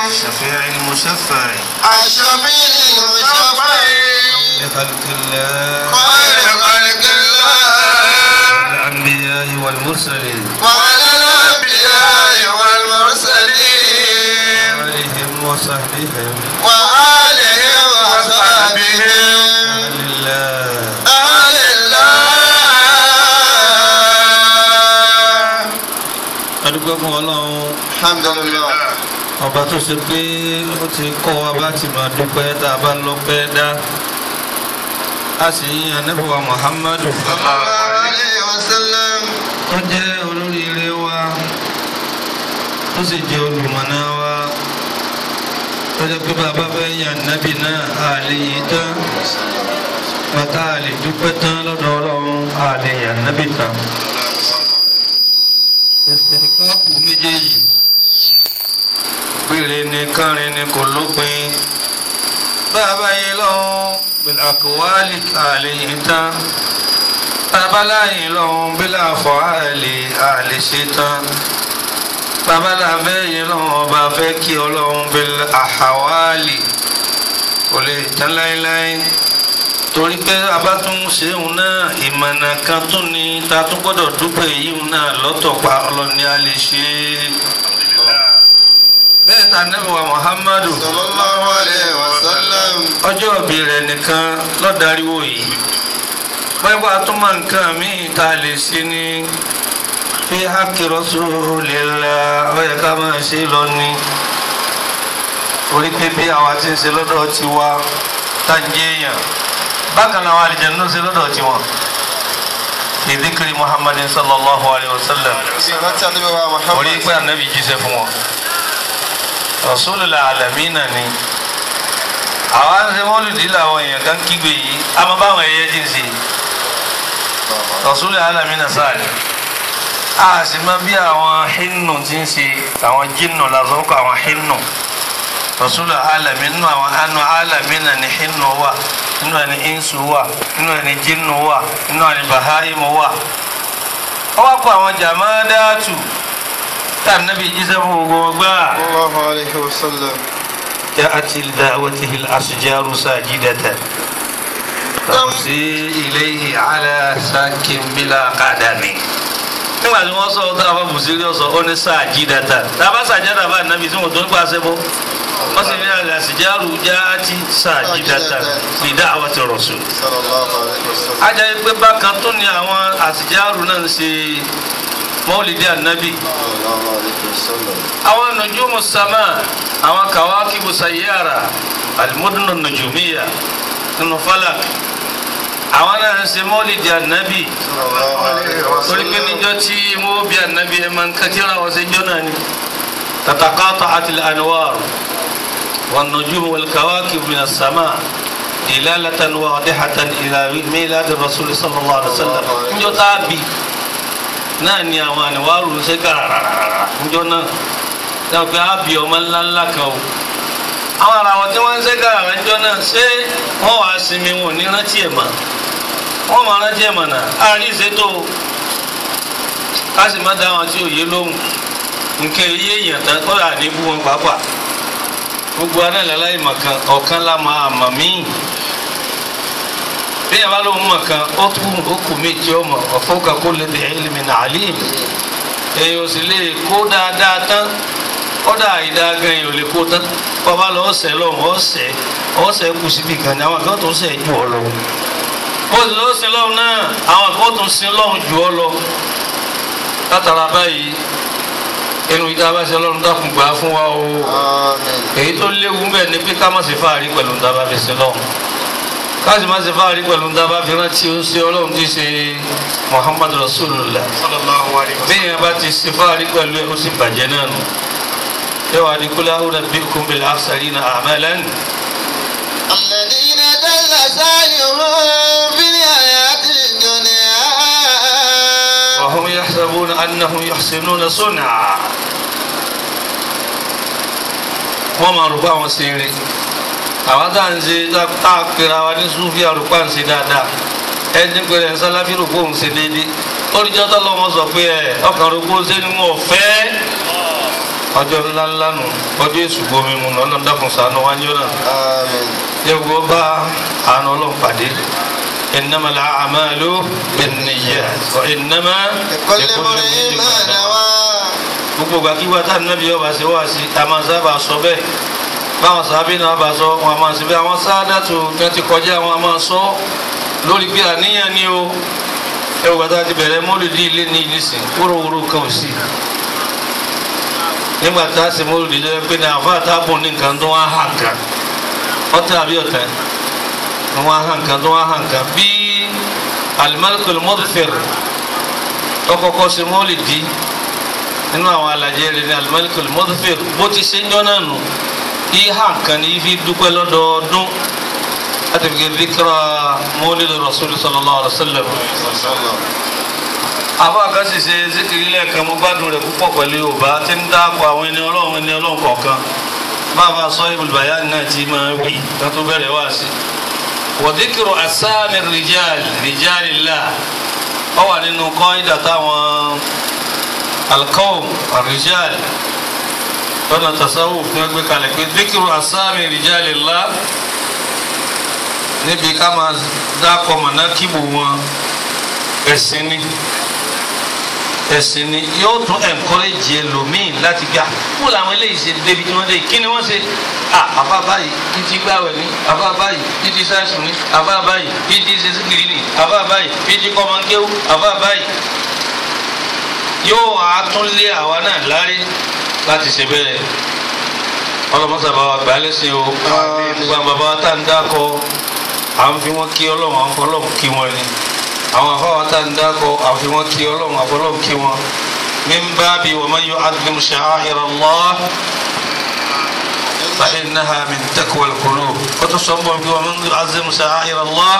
الشفيع المشفع الشفيع المشفع لخلق الله خير خلق الله الأنبياء والمرسلين وعلى الأنبياء والمرسلين وآلهم وصحبهم وآلهم وصحبهم لله أهل الله adúgbò fún ọlọ́run الحمد لله ọba tó ṣe pé ó ti kọ́ wa bá ti máa dúpẹ́ tá a bá lọ́pẹ́ dá a sì yìn anábìwá muhammadu صلى الله عليه وسلم tó jẹ́ olóríire wa tó sì jẹ́ olùmọ̀nà wa tó jẹ́ pé bàbá fẹ́ yàn nábì náà a lè yí tán bàtà a lè dúpẹ́ tán lọ́dọ̀ ọlọ́run a lè yàn nábì tán. ẹsẹ̀ káàpù méjèèjì péré ni kánrin ni kò lópin bàbá yìí lọ́wọ́ bẹ̀rẹ̀ àkọwálì a lè yí tán babaláyìn lọ́hún bílà fọ́ àlè àlè ṣetán babaláfẹ́ yìí lọ́hún ọba fẹ́ kí ọlọ́hún bílà àhàwálì kò lè tán láéláé torí pé abátún ṣéun náà ìmọ̀nà kan tún ni ta tún gbọ́dọ̀ dúpẹ́ yìí náà lọ́tọ̀ pa ọlọ́ni a lè ṣe é bẹ́ẹ̀ ta nẹ́bùwà Muhammadu صلى الله عليه وسلم ọjọ́ ìbí rẹ̀ nìkan lọ́dàríwò yìí pẹ́pẹ́ àtúmọ̀ nǹkan míì tá a lè ṣe ní fi hákì Rasulillah ó yẹ ká máa ṣe lọ ní orí pé bí àwa ti ń ṣe lọ́dọ̀ ti wá tá ń jẹ́ èèyàn bákan náà àwọn àlìjẹ̀nú ń ṣe lọ́dọ̀ ti wọn fi dhikri Muhammadin sallallahu alayhi wa sallam صلاة النبي orí محمد pé ànábì jíṣẹ́ fún wọn Rasulul alamina ni àwọn ń ṣe mọ́lùdí làwọn èèyàn kan kígbe yìí a máa báwọn ẹyẹ ti ń ṣe Rasulul alamina sáàlì a sì máa bí àwọn hinnu ti ń ṣe àwọn jinnu lásán kọ àwọn hinnu Rasulul alamina nínú àwọn anu alamina ni hinnu wà nínú ẹni insu wà nínú ẹni jinnu wà nínú ẹni bahaimu wà wọ́n wá kó àwọn jàmádáàtù tá a nàbí jíṣẹ́ fún gbogbo wọn gbáà. صلى الله عليه وسلم جاءت لدعوته الأشجار ساجدة تمشي إليه على ساك بلا قدم nígbà tí wọ́n sọ ọ́ táwọn bùsírí ọ̀sọ̀ ó ní sàjídàtà tábà sàjádà bá nàbí tí wọ́n tó ń pa àṣẹ bọ́ wọ́n sì ní àlẹ́ àṣìjárù já àti sàjídàtà fi da'wati rasul. صلى الله عليه وسلم ajá yìí pé bákan tó ní àwọn àṣìjárù náà ń ṣe mọ́lìdí ànábì صلى الله عليه وسلم àwọn nujumu sama àwọn kawakibu sayyara alimudunu nujumiya nínú falak àwọn náà ń ṣe mọ́lìdì ànábì صلى الله عليه torí pé وسلم níjọ́ tí wọ́n bí ànábì ẹ̀ máa ń kátìrà wọ́n ṣe jọ́ náà ni تتقاطعت الأنوار والنجوم والكواكب من السماء دلالة واضحة إلى ميلاد الرسول صلى الله عليه وسلم níjọ́ tá a bí náà ni àwọn àníwárù ń ṣe gàràràràrà níjọ́ náà dáa pé a bí ọmọ ńlá ńlá kan o àwọn ará wọn tí wọ́n ń ṣe gàràrà níjọ́ náà ṣé wọ́n wàá sinmi wọn ò ní rántí ẹ̀ mọ́ wọ́n máa rántí ẹ̀ mọ́ náà àárín ìṣètò ká sì má dá wọn tí òye lóhùn nǹkan iye èèyàn tán kọ́ra ní bú wọn pàápàá gbogbo anáìláláì mọ̀kan ọ̀kan la máa mọ̀ míì bí ẹ bá lóun mọ̀kan ó tún ó kù méjì ọmọ ọ̀fọ́kà kó lè dé ilmi alim èèyàn ò sì lè kó dáadáa tán kọ́dà ìdá gan èèyàn ò lè kó tán bàbá lọ ọ̀sẹ̀ lọ́hùn ọ̀sẹ̀ ọ̀sẹ̀ kù síbi kan ní àwọn kan tó ń sẹ̀ jù ọ lọ bó ti lọ́ọ́ sin lọ́hùn náà àwọn kan tó ń sin lọ́hùn jù ọ lọ látara báyìí inú ìta bá ṣe lọ́run dákun gbà fún wa o آمين èyí tó léwu ń bẹ ni pé ká má ṣe fáàrí pẹ̀lú ń dábàá fi ṣe lọ́run ká sì má ṣe fáàrí pẹ̀lú ń dábàá fi rántí ó ṣe ọlọ́run tí ṣe Muhammad Rasulullah صلى الله عليه bẹ́ẹ̀ yẹn bá ti ṣe fáàrí pẹ̀lú ẹ̀ ó sì bàjẹ́ náà nù yẹ wàá ní kúlẹ̀ àwọn ọ̀nà bikum bil akhsarina a'malan الذين دل سعيهم في الحياة الدنيا wa hum yahsabuna annahum yuhsinuna sun'a wọ́n máa rò pé àwọn ṣe eré àwọn tá à ń ṣe tá a pera wa ní sufi àrùpá ń ṣe dáadáa ẹni pẹ̀lẹ́ sálábí rò pé òun ṣe déédé oríjọ́ tó lọ́wọ́ sọ pé ẹ ọkàn rò pé ó ṣe ni wọn ò fẹ́ ọjọ́ ńlá ńlá nù ọjọ́ èṣù gbomi mu nù ọlọ́run dákun ṣàánú wájú náà Àmín. yẹ́gbọ́ bá àánú ọlọ́run pàdé innama al-a'malu bin-niyyat wa innama لكل امرئ ما نوى gbogbo gbàkígbà tá nàbí ọba ṣe wá sí a máa sábà sọ bẹ́ẹ̀ báwọn sábẹ́ náà bá sọ wọn a máa ṣe bẹ́ẹ̀ àwọn sáádàtò yẹn ti kọjá wọn a máa sọ lórí pé àníyàn ni o ẹ wò gbàtà ti bẹ̀rẹ̀ mọ́lùdí ilé ní ìlísìn wúrowúro kan ò sí nígbà tá a ṣe mọ́lùdí lọ́wọ́ pé ní àfa àtàbùn ní nǹkan tó wá hàn kan ọ̀tẹ̀ àbí ọ̀tẹ̀ wọn á hàn kan tó wá hàn kan bí al-Malikul Mudthir ọkọ̀ọ̀kọ̀ ṣe mọ́lùdí nínú àwọn alajẹ rẹ ní Al-Malikul Mudthir bó ti ṣe ń jọ náà nù ìhà kan ní ifi dúpẹ́ lọ́dọọdún láti fi dhikra Mawlid Rasul sallallahu alaihi wasallam. àbá kan sì ṣe zikiri lẹ́ẹ̀kan mo gbádùn rẹ̀ púpọ̀ pẹ̀lú Yorùbá tí ń dáàbò àwọn ẹni ọlọ́run ẹni ọlọ́run kọ̀ọ̀kan bàbá Sahibul Bayan náà ti máa wí kan tó bẹ̀rẹ̀ wá sí. wa dhikru asami rijal rijalillah ọ wà nínú kọ́ńdà táwọn alqawm arrijal lọ́nà tasawuf ní wọ́n gbé kalẹ̀ pé dhikiru asami rijalillah níbi ká máa dákọ̀ mọ̀nákìbù wọn ẹ̀sìn ni ẹ̀sìn ni yóò tún encourage ẹlòmíì láti gbà kó làwọn eléyìí ṣe débi tí wọ́n dé kí ni wọ́n ṣe à àbá báyìí títí gbàwẹ̀ ní àbá báyìí títí sáṣù ní àbá báyìí títí ṣe síkìrì ní àbá báyìí títí kọ́mọ́kéwù àbá báyìí yóò wá tún lé àwa náà lárí láti ṣe bẹ́ẹ̀ ọlọ́mọsà bá wa gbà á lẹ́sìn o gbogbo àwọn bàbá wa tá à ń dákọ à ń fi wọ́n kí ọlọ́run à ń fọlọ́run kí wọ́n ni àwọn afáwa tá à ń dákọ à ń fi wọ́n kí ọlọ́run à ń fọlọ́run kí wọ́n min babi wa man yu'azzim sha'air Allah fa innaha min taqwa al-qulub kótó sọ́nbọ̀n kí wa man yu'azzim sha'air Allah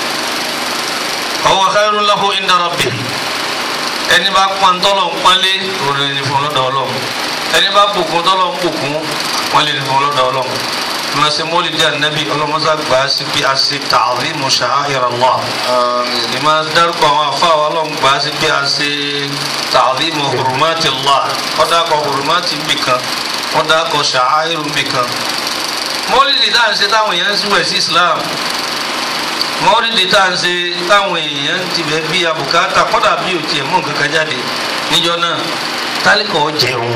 huwa khairun lahu inda rabbih ẹni bá pọn tọ́lọ̀ ń pọ́nlé òrùlé ní fún lọ́dọ̀ ọlọ́run ẹni bá bùkún tọ́lọ̀ ń bùkún wọ́n lè ní fún lọ́dọ̀ ọlọ́run ìmọ̀ sí mọ́lìdí ànábì ọlọ́mọsá gbà á sí pé a ṣe ta'zimu sha'air Allah Àmín. ìmọ̀ dárúkọ àwọn afáwọ̀ ọlọ́run gbà á sí pé a ṣe ta'zimu hurumati Allah wọ́n dákọ̀ hurumati nbìkan wọ́n dákọ̀ sha'air nbìkan mọ́lìdí tá à ń ṣe táwọn èèyàn ń síwẹ̀ sí Islam mọ́rídìí tá à ń ṣe táwọn èèyàn ti bẹ̀ bí abùkátà kọ́dà bí ò tiẹ̀ mú nǹkan kan jáde níjọ́ náà tálíkà ó jẹun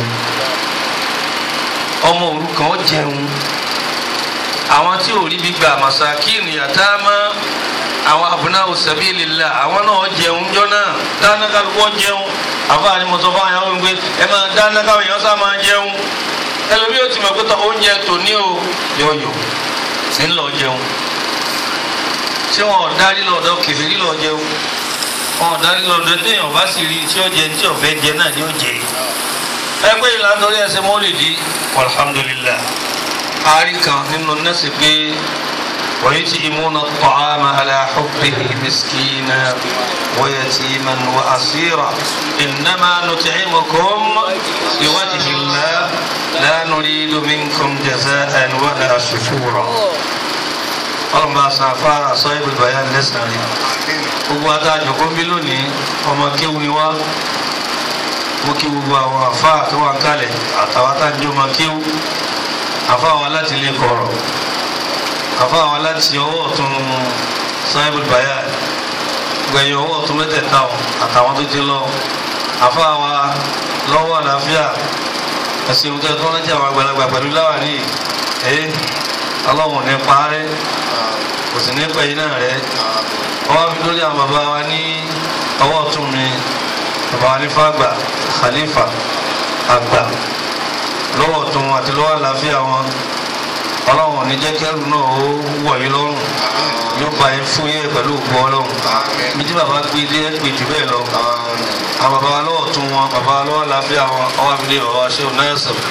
ọmọ òrukàn ó jẹun àwọn tí ò rí bí gbà màsàkíìnì yàtàmá àwọn abùnáwò sabilillah àwọn náà ó jẹun níjọ́ náà dáná kálukú ó jẹun àfáàní mo sọ fún àwọn ọmọ ẹ máa dáná káwọn èèyàn sá máa jẹun ẹlòmíì ó ti mọ̀ pé tọ́ oúnjẹ tòní o yọ̀yọ̀ ńlọ jẹun tí wọn ò darí lọ́dọ̀ kẹfìrí lọ jẹun wọn ò darí lọ́dọ̀ téèyàn bá sì rí tí ó jẹ tí ó fẹ́ jẹ náà ni ó jẹ ẹgbẹ́ ìlànà orí ẹsẹ̀ mọ́lìdì alhamdulillah àárí kan nínú nẹ́sì pé wọ́n ti imúna ta'ama ala hubbihi miskina wa yatiman wa asira innama nut'imukum liwajhi Allah la nuridu minkum jaza'an wala shukura ọlọ́run bá san afárá Sahibul Bayan lẹ́sàn-án rí gbogbo adájọ́ kó bí lónìí ọmọ kéwu ni wá mo kí gbogbo àwọn àfáà tó wà kálẹ̀ àtàwọn adájọ́ ọmọ kéwu àfáà wa láti lè kọ̀rọ̀ àfáà wa láti ọwọ́ ọ̀tún Sahibul Bayan gbẹ̀yìn ọwọ́ ọ̀tún mẹ́tẹ̀ẹ̀ta ọ̀ àtàwọn tó ti lọ àfáà wa lọ́wọ́ àlàáfíà ẹ̀sìn ìwúntẹ́ tó rántí àwọn àgbàlagbà pẹ̀lú láwàní ẹ̀ ọlọ́run ní parẹ́ kò sì ní pẹ̀yìn náà rẹ̀ ọwọ́ fi lórí àwọn bàbá wa ní ọwọ́ ọ̀tún mi bàbá wa ní fàgbà khalifa àgbà lọ́wọ́ ọ̀tún wọn àti lọ́wọ́ àlàáfíà wọn ọlọ́run ní jẹ́ kẹ́rù náà ó wọ̀ yín lọ́rùn yóò bá yín fún yín pẹ̀lú òkú ọlọ́run mi tí bàbá gbé ilé pè jù bẹ́ẹ̀ lọ àwọn bàbá wa lọ́wọ́ ọ̀tún wọn bàbá wa lọ́wọ́ àlàáfíà wọn ọwọ́ fi lé bàbá wa ṣé o náà sọ̀rọ̀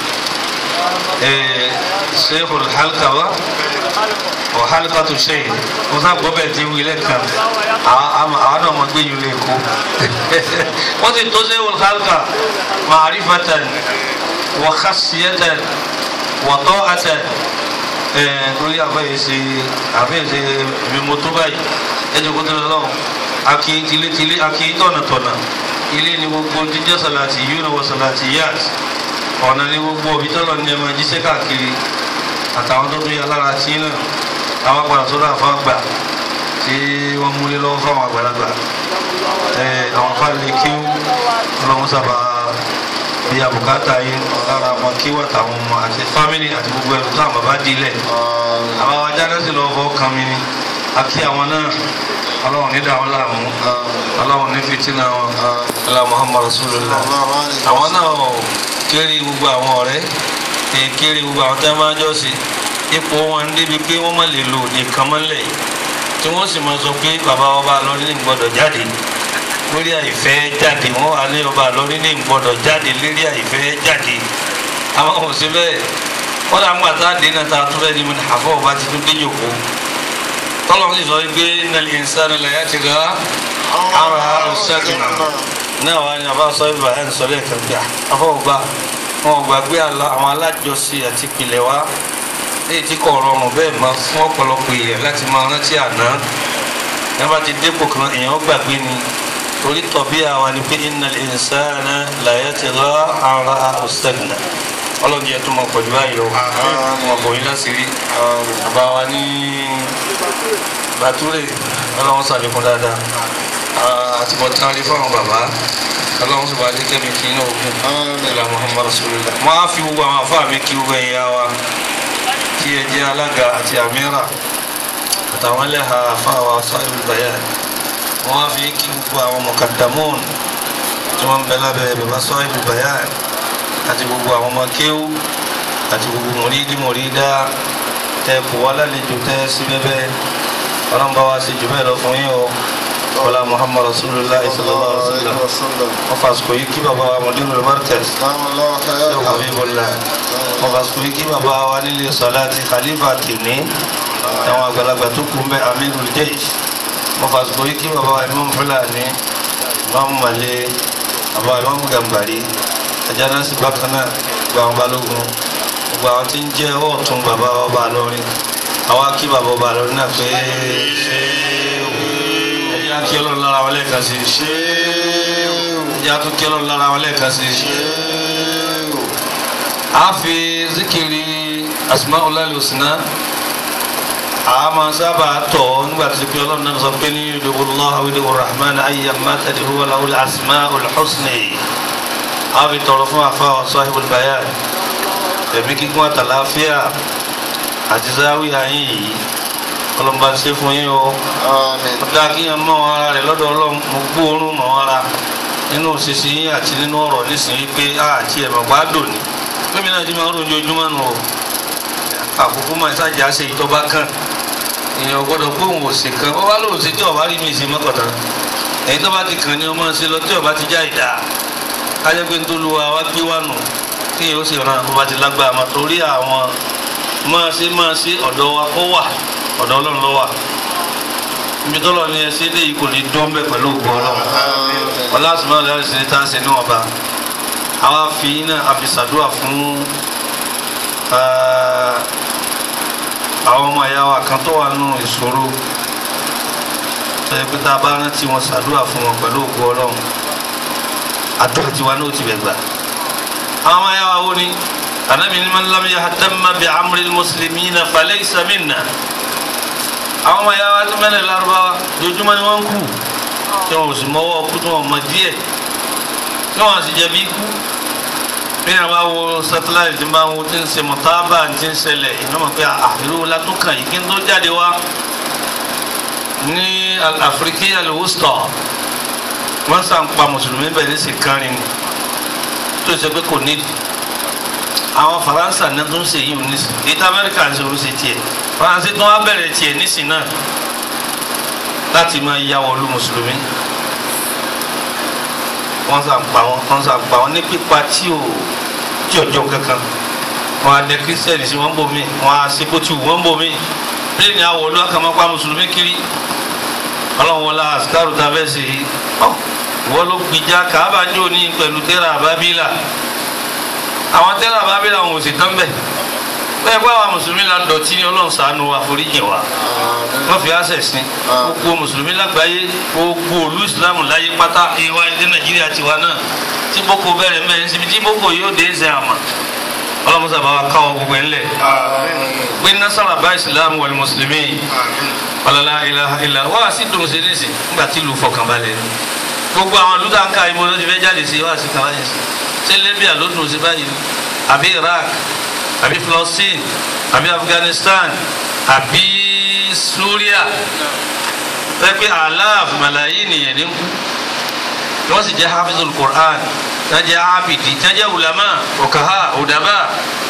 sheikh alhalka wa wa halkatu sheikh mo sá gbọ́ bẹ́ẹ̀ tí wílẹ̀ kan àwọn náà mọ̀ gbé yìí lè kó wọ́n ti tó sheikh alhalka ma'rifatan wa khasiyatan wa ta'atan torí àbẹ̀yẹ ṣe àbẹ̀yẹ ṣe ibi mo tó báyìí ẹjọ́ kó tó lọ lọ́wọ́ akí tilétilé akí tọ̀nàtọ̀nà ilé ni gbogbo jíjẹ́ sàlàtì yìí ni wọ́n sàlàtì yáàtì ọ̀nà ní gbogbo òbí tọ́lọ̀ ní ẹ̀mọ jíṣẹ́ káàkiri àtàwọn tó tún yà lára sí náà àwọn àgbàdo sọ́dọ̀ àfa gbà tí wọ́n múlé lọ́wọ́ fáwọn àgbàlagbà ẹ̀ àwọn afáàlẹ̀ kíw ọlọ́run sábà bí abùkátà yín lára àwọn kíw àtàwọn ọmọ àti fámìlì àti gbogbo ẹ̀rù táwọn bàbá dilẹ̀ Àmín. àwọn ajáde sì lọ́wọ́ fọ́ kan mi ni àti àwọn náà ọlọ́run ní dàwọn láàmú ọlọ́run ní fìtínà wọn ọlá muhammad rasulullah Allahu alayhi wa àwọn sallam. náà kéré gbogbo àwọn ọ̀rẹ́ ẹ̀ kéré gbogbo àwọn tẹ́ máa jọ sí ipò wọn ń débi pé wọ́n má lè lò nìkan mọ́lẹ̀ tí wọ́n sì máa sọ pé bàbá ọba lọ́rí ní gbọ́dọ̀ jáde lórí àìfẹ́ jáde wọ́n wà ní ọba lọ́rí ní gbọ́dọ̀ jáde lórí àìfẹ́ jáde àwọn kò sí bẹ́ẹ̀ wọ́n dà ń gbà tá a dé náà tá a tún fẹ́ di mi àfọ̀ ọba ti tún dé jòkó tọ́lọ́ sì sọ pé nàlẹ́ ìsánú lẹ́yà ti gà ara ọ̀sẹ́kìnà náà wà ní àbá sọ ibà ẹ̀ ń sọ lẹ́ẹ̀kan gbà afọwọ́gbà wọn ò gbàgbé àlá- àwọn alájọsí àti ìpìlẹ̀ wa léyìí tí kò rọrùn bẹ́ẹ̀ máa fún ọ̀pọ̀lọpọ̀ èèyàn láti máa rántí àná nígbà tí dépò kan èèyàn gbàgbé ni torí tọ̀bí àwa ni pé innal insana la yatgha ara ọ̀sẹ̀gìnà ọlọ́run yẹn tó máa pọ̀jù báyìí lọ wọn kò yín láṣìírí àbá wa ní bàtúrè ọlọ́run sàlékún dáadáa àti bọ̀tán rí fáwọn bàbá ọlọ́run sì wá dé kẹ́mi kí inú ogun ìlà muhammad rasulillah mo á fi gbogbo àwọn afá mi kí gbogbo ẹ̀yà wa tí ẹ jẹ́ alága àti àmírà àtàwọn ẹlẹ́hà afá wa sahibul bayan mo á fi kí gbogbo àwọn mọ̀kàdàmọ́ọ̀nù tí wọ́n ń bẹ lábẹ́ bàbá sahibul bayan àti gbogbo àwọn ọmọ kéwú àti gbogbo mọ̀rídì mọ̀rídà tẹ kò wá lálejò tẹ sí bẹ́bẹ́ ọlọ́run bá wa ṣe jù bẹ́ẹ̀ lọ fún yín o wọlá muhammad rasulillah sallallahu alaihi wa sallam Alaihi wa sallam. wọ́n fàṣkò yìí kí bàbá wa mọ̀dínú markaz Allahu ṣé khayran. habibullah wọ́n fàṣkò yìí kí bàbá wa nílé sọláàtì khalifa tìní àwọn àgbàlagbà tó kú mbẹ amirul jaysh wọ́n fàṣkò yìí kí bàbá wa imam fulani imam male bàbá wa imam gambari ajana sí bákan náà gba àwọn balógun gbogbo àwọn tí ń jẹ́ ọ̀tún bàbá ọba lọ́rin àwa kí bàbá ọba lọ́rin náà pé ṣé ẹ̀yà kí ọlọ́run lára wọn lẹ́ẹ̀kan sí ẹ̀yà tó kí ọlọ́run lára wọn lẹ́ẹ̀kan sí a fi zikiri asmaul husna a máa sábà tọ̀ nígbà tí pé ọlọ́run náà sọ pé ní ìdòwòlá ìdòwò rahman ayyamma tad'u lahu al-asmaul husna a fi tọrọ fún àfa wa sahibul bayan ẹ̀mí kíkún àtàláfíà àti záwíyà yín yìí ọlọ́mọba ṣe fún yín o Àmín. ọ̀dà kí yẹn mọ̀ wọn ara rẹ̀ lọ́dọ̀ ọlọ́run mo gbóòórùn mọ̀ wọn ara nínú òṣìṣẹ́ yín àti nínú ọ̀rọ̀ nísìnyí pé àti ẹ̀mọ̀ bá dò ní lómi náà ti máa ń ròyìn ojoojúmọ́ nù o àkókò máa ṣáàjà ṣe ìtọ́ba kan èèyàn gbọ́dọ̀ pé òun ò ṣe kan ọba lóun ṣe tí ọba rí mi ṣe mọ́kànlá èyí tó bá ti kàn ní ọmọ ṣe lọ tí ọba ti já ìdá kájẹ́ pé nítorí wa wá gbé wà nù kí yóò sì ran ọba ti lágbára mọ́ torí àwọn máa ṣe máa ṣe ọ̀dọ̀ wa kó wà ọ̀dọ̀ ọlọ́run ló wà ibi tó lọ ní ẹ ṣe léyìí kò ní dán bẹ́ẹ̀ pẹ̀lú ògbó ọlọ́run ọlọ́sùnmọ́ ọ̀lẹ́ ṣe tá a ṣe ní ọba àwa fi iná àfisàdúrà fún eh, àwọn ọmọ ìyá wa kan tó wà nínú ìṣòro tó yẹ pé tá a bá rántí wọn ṣàdúrà fún wọn pẹ̀lú ògbó ọlọ́run àdúrà tiwa náà ti bẹ̀ gbà àwọn ọmọ ìyá wa wo ni anabi ni man lam yahtamma bi amri muslimina falaysa minna àwọn ọmọ ìyá wa tó mẹ́lẹ̀ lárúbáwá lójúmọ́ ni wọ́n ń kú tí wọn ò sì mọ́wọ́ kú tí wọn mọ díẹ̀ tí wọn sì jẹ̀bi ikú bí wọn bá wo satellite tí wọn bá wo tí ń ṣe mọ̀tábà tí ń ṣẹlẹ̀ iná mọ̀ pé àfihàn la tó kàn yìí kí n tó jáde wá ní àfíríkì al-wusta wọ́n sàn pa mùsùlùmí bẹ̀rẹ̀ ní sèkánrin ni tó ṣe pé kò nídìí àwọn faransa náà tó ń ṣe yìí nísìn èyí tí amẹ́ríkà ń ṣe òun ṣe tiẹ̀ faransé tó wá bẹ̀rẹ̀ tiẹ̀ nísìn náà láti máa ya wọlú mùsùlùmí wọ́n sàn pa wọn wọ́n sàn pa wọn ní pípa tí ò tí ọjọ́ kankan wọn á dẹ kírísítẹ́nì sí wọn bò mí wọn á ṣe bó ti wù wọn bò mí pílẹ̀nì àwọ̀lú àkàmọ́pá mùsùlùmí kiri ọlọ́run wọlá àsìkárù tá a fẹ́ ṣe yìí ọ́ wọ́n ló gbìjà kábàjọ́ ní pẹ̀lú tẹ́lá àbábílà àwọn tẹ́lá àbábílà wọn ò sì tán bẹ́ẹ̀ bẹ́ẹ̀ bá wa mùsùlùmí la dọ̀tí ni ọlọ́run ṣàánú wa foríjì wa wọ́n fi àṣẹ sí gbogbo mùsùlùmí lágbàáyé gbogbo olú ìsìlámù láyé pátá ìwà ìdí nàìjíríà tiwa náà tí boko bẹ̀rẹ̀ mẹ́rin síbi tí boko yóò dé ṣe àmà ọlọ́run sábà wa káwọ́ gbogbo ẹ̀ ńlẹ̀ gbé nasara bá ìsìlámù wal mùsùlùmí ọlọ́lá ilaha illa wá sí dùn sí nísì nígbà tí ìlú fọkànbalẹ̀ ni gbogbo àwọn ìlú táǹkà ìbò ló ti fẹ́ jáde sí wá sí kàwáyé sí ṣé Libya ló dùn sí báyìí àbí Iraq àbí Palestine àbí Afghanistan àbí Syria fẹ́ pé aláàf màláyé nìyẹn ní kú wọ́n sì jẹ́ hafizul Qur'an tí wọ́n jẹ́ abidi tí wọ́n jẹ́ ulama okaha odaba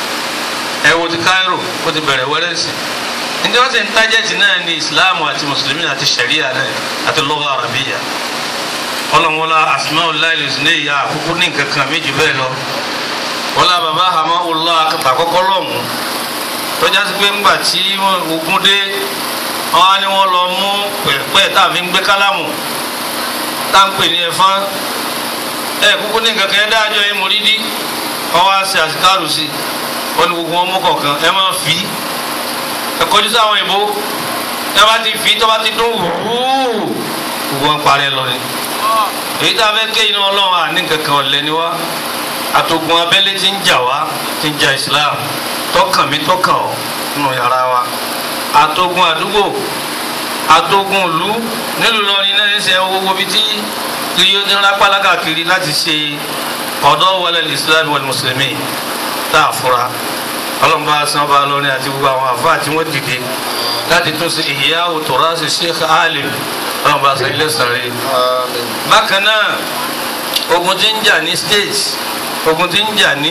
ẹ wo ti Cairo ó ti bẹ̀rẹ̀ wẹ́rẹ́ sí i nítorí wọ́n sì ń tájẹ́tì náà ní Islam àti mùsùlùmí àti sharia náà àti lugha arabiya ọlọ́mọlá asmaul husna ìyá àkókò ní nǹkan kan méjì bẹ́ẹ̀ lọ wọ́n lá bàbá hamahullah akẹ́kọ̀ọ́ àkọ́kọ́ lọ́hùn tọ́já sí pé ńgbà tí ogun dé wọ́n á ní wọ́n lọ mú pẹ̀pẹ́ tá a fi ń gbé kálámù tá ń pè ní ẹ̀fọn ẹ̀ kúkú ní nǹkan kan ẹ̀ dájọ́ ẹ̀ mọ̀rídì wọ́n wá sí àsìkárù sí wọ́n ní gbogbo wọn mú kọ̀ọ̀kan ẹ̀ máa fi ẹ̀ kọjú sáwọn ìbò ẹ̀ bá ti fi tọ́ bá ti dún wúúú gbogbo wọn parẹ́ lọ ni èyí tá a fẹ́ ké iná ọlọ́run àní kankan ọ̀lẹ́ ni wá àtògùn abẹ́lé ti ń jà wá ti ń jà Islam tọkàn mi tọkàn ọ nínú yàrá wa àtògùn àdúgbò àtògùn ìlú nílùú lọrin náà ní sẹ owó bíi tí kiri ó ti ń rápálá káàkiri láti ṣe ọ̀dọ́ wọlé Islam wal mùsùlùmí tá a fura ọlọ́mọba sanba lọrin àti gbogbo àwọn àfa àti wọ́n dìde láti tún ṣe ìyá òtòrá ṣe Sheikh Alim ọlọ́mọba sọ ilé sàrẹ́ bákan náà ogun tí ń jà ní state ogun tí ń jà ní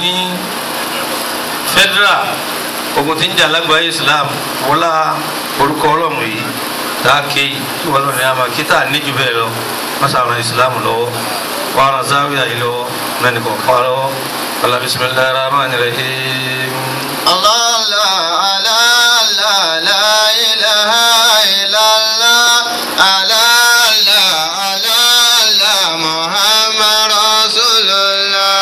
federal ogun tí ń jà lágbàáyé islam wọlá orúkọ ọlọ́run yìí dáàké yìí tí wọ́n lọ ní àmà kíta níjú bẹ́ẹ̀ lọ wọ́n sàrán islam lọ́wọ́ wọ́n ran záwíà yìí lọ́wọ́ mẹ́ni kò kọ́ lọ́wọ́ wàlá bisimilayi rahman rahim. Allah la la la la ilaha illallah ala la la la Muhammad Rasulullah.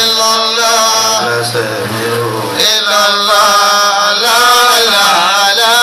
إلا الله لا لا لا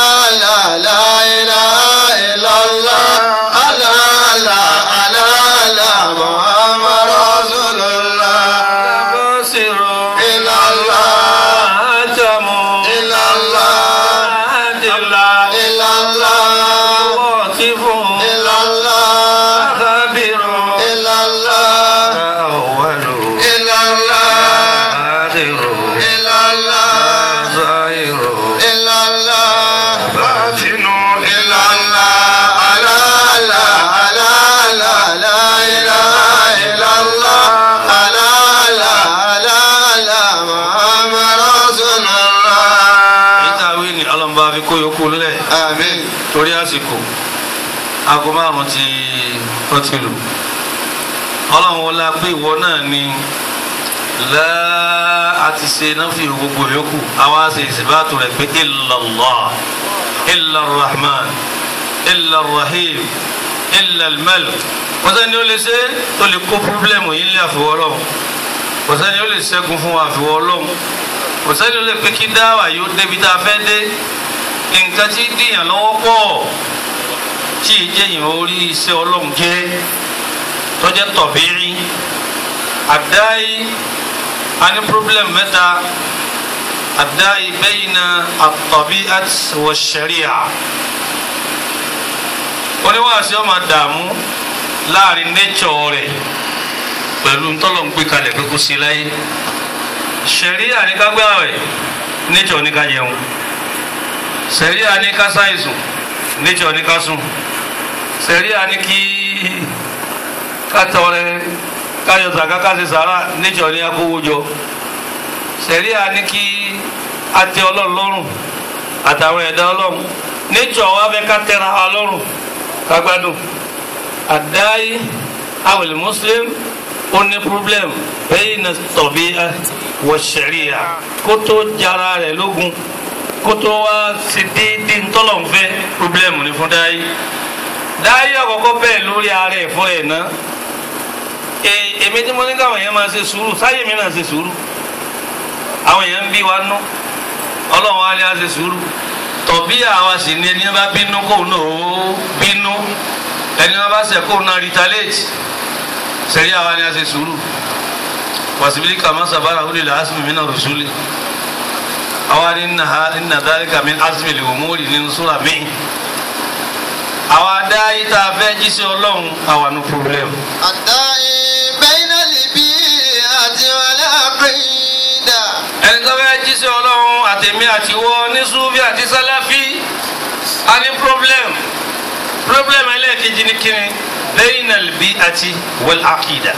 kó yòókù lẹ̀ Àmín. torí àsìkò aago márùn ti ó ti lù ọlọ́run wọlá pé ìwọ náà ni láà àti ṣe náfì gbogbo yòókù àwa ṣe ìsìbáàtò rẹ̀ pé illallah illarrahman illarrahim illalmalik kò sẹ́ni ó lè ṣe tó lè kó pírọ́blẹ́mù yìí lé àfiwọ́ ọlọ́run kò sẹ́ni ó lè ṣẹ́gun fún àfiwọ́ ọlọ́run kò sẹ́ni ó lè pé kí dáwà yóò débi tá a fẹ́ dé nǹkan tí dìyàn lọ́wọ́ pọ̀ tí ìjẹyìn orí iṣẹ́ ọlọ́run jẹ́ tọ́jẹ́ tọ̀bírí àdáyé a ní problem mẹ́ta àdáyé bayna at-tabi'at wa sharia oníwàásí ọmọ dààmú láàrin nature rẹ̀ pẹ̀lú ntọ́lọ̀ ń gbé kalẹ̀ pé kó sí láyé sharia ní ká gbààwẹ̀ nature ní ká jẹun sharia ní ká ṣàìsùn nature ní ká sùn sharia ní kí kátọrẹ káyọ zaka káṣe sàrà nature ní akówó jọ sharia ní kí atẹ ọlọ́run lọ́rùn àtàwọn ẹ̀dá ọlọ́run nature wa fẹ́ ká tẹra wa lọ́rùn kagbádùn àdáyé awèlè muslim ó ní problem bẹ́ẹ̀ ní tọ̀bí wọ sẹ̀ríà kó tó jara rẹ̀ lógun kó tó wá sí dídí ntọ́lọ̀nfẹ́ problem ní fún dáyé dáyé àkọ́kọ́ bẹ́ẹ̀ lórí ara ẹ̀ fún ẹ̀ ná èmi tí mo ní káwọn èèyàn máa ṣe sùúrù sáyé mi náà ṣe sùúrù àwọn èèyàn ń bí wa nú ọlọ́run á ní á ṣe sùúrù tọ̀bí àwa sì ni ẹni bá bínú kó náà ó bínú ẹni bá ṣe kó náà retaliate sẹ́rí àwa ni a ṣe sùúrù wasibili kama sabara wuli la asimi mina rusuli àwa ni nna dhalika min asimi li umuri nínú sura mi àwa dá yìí tá a fẹ́ jíṣẹ́ ọlọ́run àwa ní problem. الداعي بين البيئة والعقيدة ẹni tó fẹ́ jíṣẹ́ ọlọ́run àtẹ̀mí àtiwọ́ ní sufi àti sálàfí a ní problem problem ẹlẹ́ẹ̀kejì ní kíni bayna al-bi'ati wal-aqida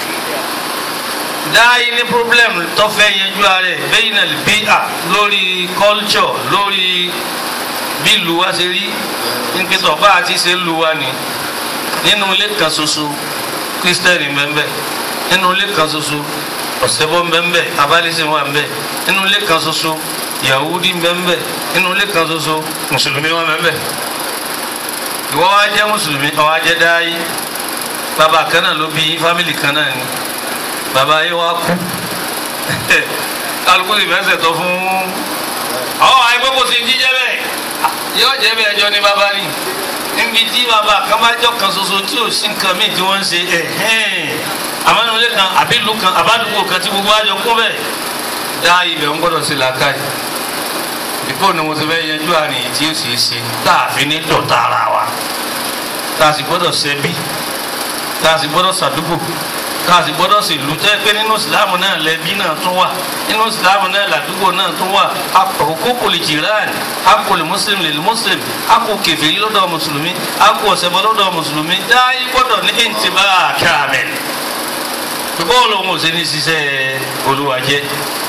dáyé ní problem tó fẹ́ yẹjú ààrẹ bayna al-bi'a lórí culture lórí bí ìlú wa ṣe rí nípìtọ̀ bá a ti ṣe ń lu wa ni nínú ilé kan ṣoṣo kírísítẹ́nì bẹ́ẹ̀ nínú ilé kan ṣoṣo ọ̀sẹ̀bọ̀ bẹ́ẹ̀ abálẹ́sẹ̀ wà bẹ́ẹ̀ nínú ilé kan ṣoṣo yahudi bẹ́ẹ̀ nínú ilé kan ṣoṣo mùsùlùmí wà bẹ́ẹ̀ ìwọ wa jẹ́ mùsùlùmí ọ wa jẹ́ dáyé bàbá kan náà ló bí fámìlì kan náà ni bàbá yìí wá kú kálukú sì fẹsẹ̀ tọ́ fún ọ àìpé kò sí jíjẹ́ bẹ́ẹ̀ yóò jẹ́ bẹ́ẹ̀ ẹjọ́ ní bàbá ni níbi tí bàbá kan bá jọ kan ṣoṣo tí ò sí nǹkan míì tí wọ́n ń ṣe ẹ̀hẹ́n àmọ́nulẹ̀ kan àbí ìlú kan àbádùgbò kan tí gbogbo àjọ kún bẹ́ẹ̀ dá ibẹ̀ ń gbọ́dọ̀ sí làákàyè ìbò ni mo ti fẹ́ yanjú àrùn yìí tí ó sì ṣe tá a fi ní dọ̀tá ara wa tá a sì gbọ́dọ̀ ṣẹbí tá a sì gbọ́dọ̀ ṣàdúgbò tá a sì gbọ́dọ̀ sì lù tẹ́ pé nínú ìsìlámù náà lẹ́bí náà tún wà nínú ìsìlámù náà làdúgbò náà tún wà àkókò lè jìrán àkó lè mùsùlùmí lè mùsùlùmí àkó kèfèrí lọ́dọ̀ mùsùlùmí àkó ọ̀sẹ̀bọ lọ́dọ̀ mùsùlùmí dáyé gbọ́dọ̀ ní ìntìbá kàmẹ́ bọ́ọ̀lù òun ò sí ní ṣiṣẹ́ olúwàjẹ́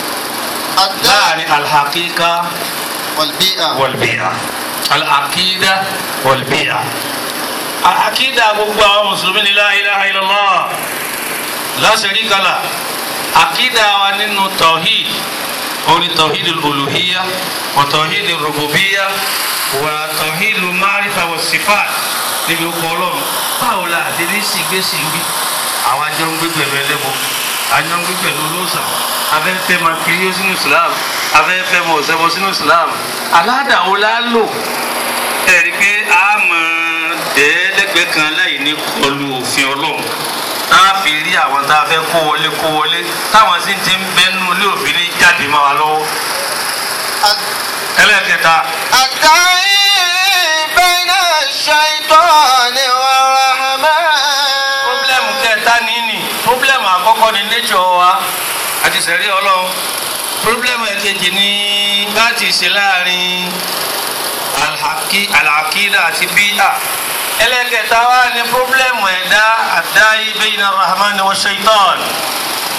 الداعي láàrin alhaqiqa والبيئة والبيئة العقيدة والبيئة العقيدة gbogbo àwọn mùsùlùmí ní la ilaha illallah la sharika lah àkídà wa nínú tawhid oní tawhid al-uluhiyya wa tawhid al-rububiyya wa tawhid al-ma'rifa wa sifat níbi ọkọ̀ ọlọ́run báwo la àti ní sìgbésì ń bí àwọn ajọ́ ń gbé pẹ̀lú ẹlẹ́bọ ajọ́ ń gbé pẹ̀lú olóòsàn afẹ́fẹ́ máa kiri yóò sínú islam afẹ́fẹ́ máa ọ̀sẹ̀ bọ́ sínú islam aládàá la lò ẹ̀rí pé a máa dẹ́ẹ́dẹ́gbẹ́ kan láì ní kọlu òfin ọlọ́run tá a fi rí àwọn tá a fẹ́ kó wọlé kó wọlé táwọn sì ti ń bẹnu ilé òfin ní jáde máa wà lọ́wọ́ ẹlẹ́kẹta الداعي بين الشيطان والرحمن pọ́blẹ́mù kẹta nìyí pọ́blẹ́mù àkọ́kọ́ ni nature wa àti sẹ̀rí ọlọ́run pọ́blẹ́mù ẹ̀kejì ni bá ti ṣe láàrin alhaki alakida àti bíyà ẹlẹ́kẹta wa ni pọ́blẹ́mù ẹ̀dá àdáyé bayna rahman wa shaitan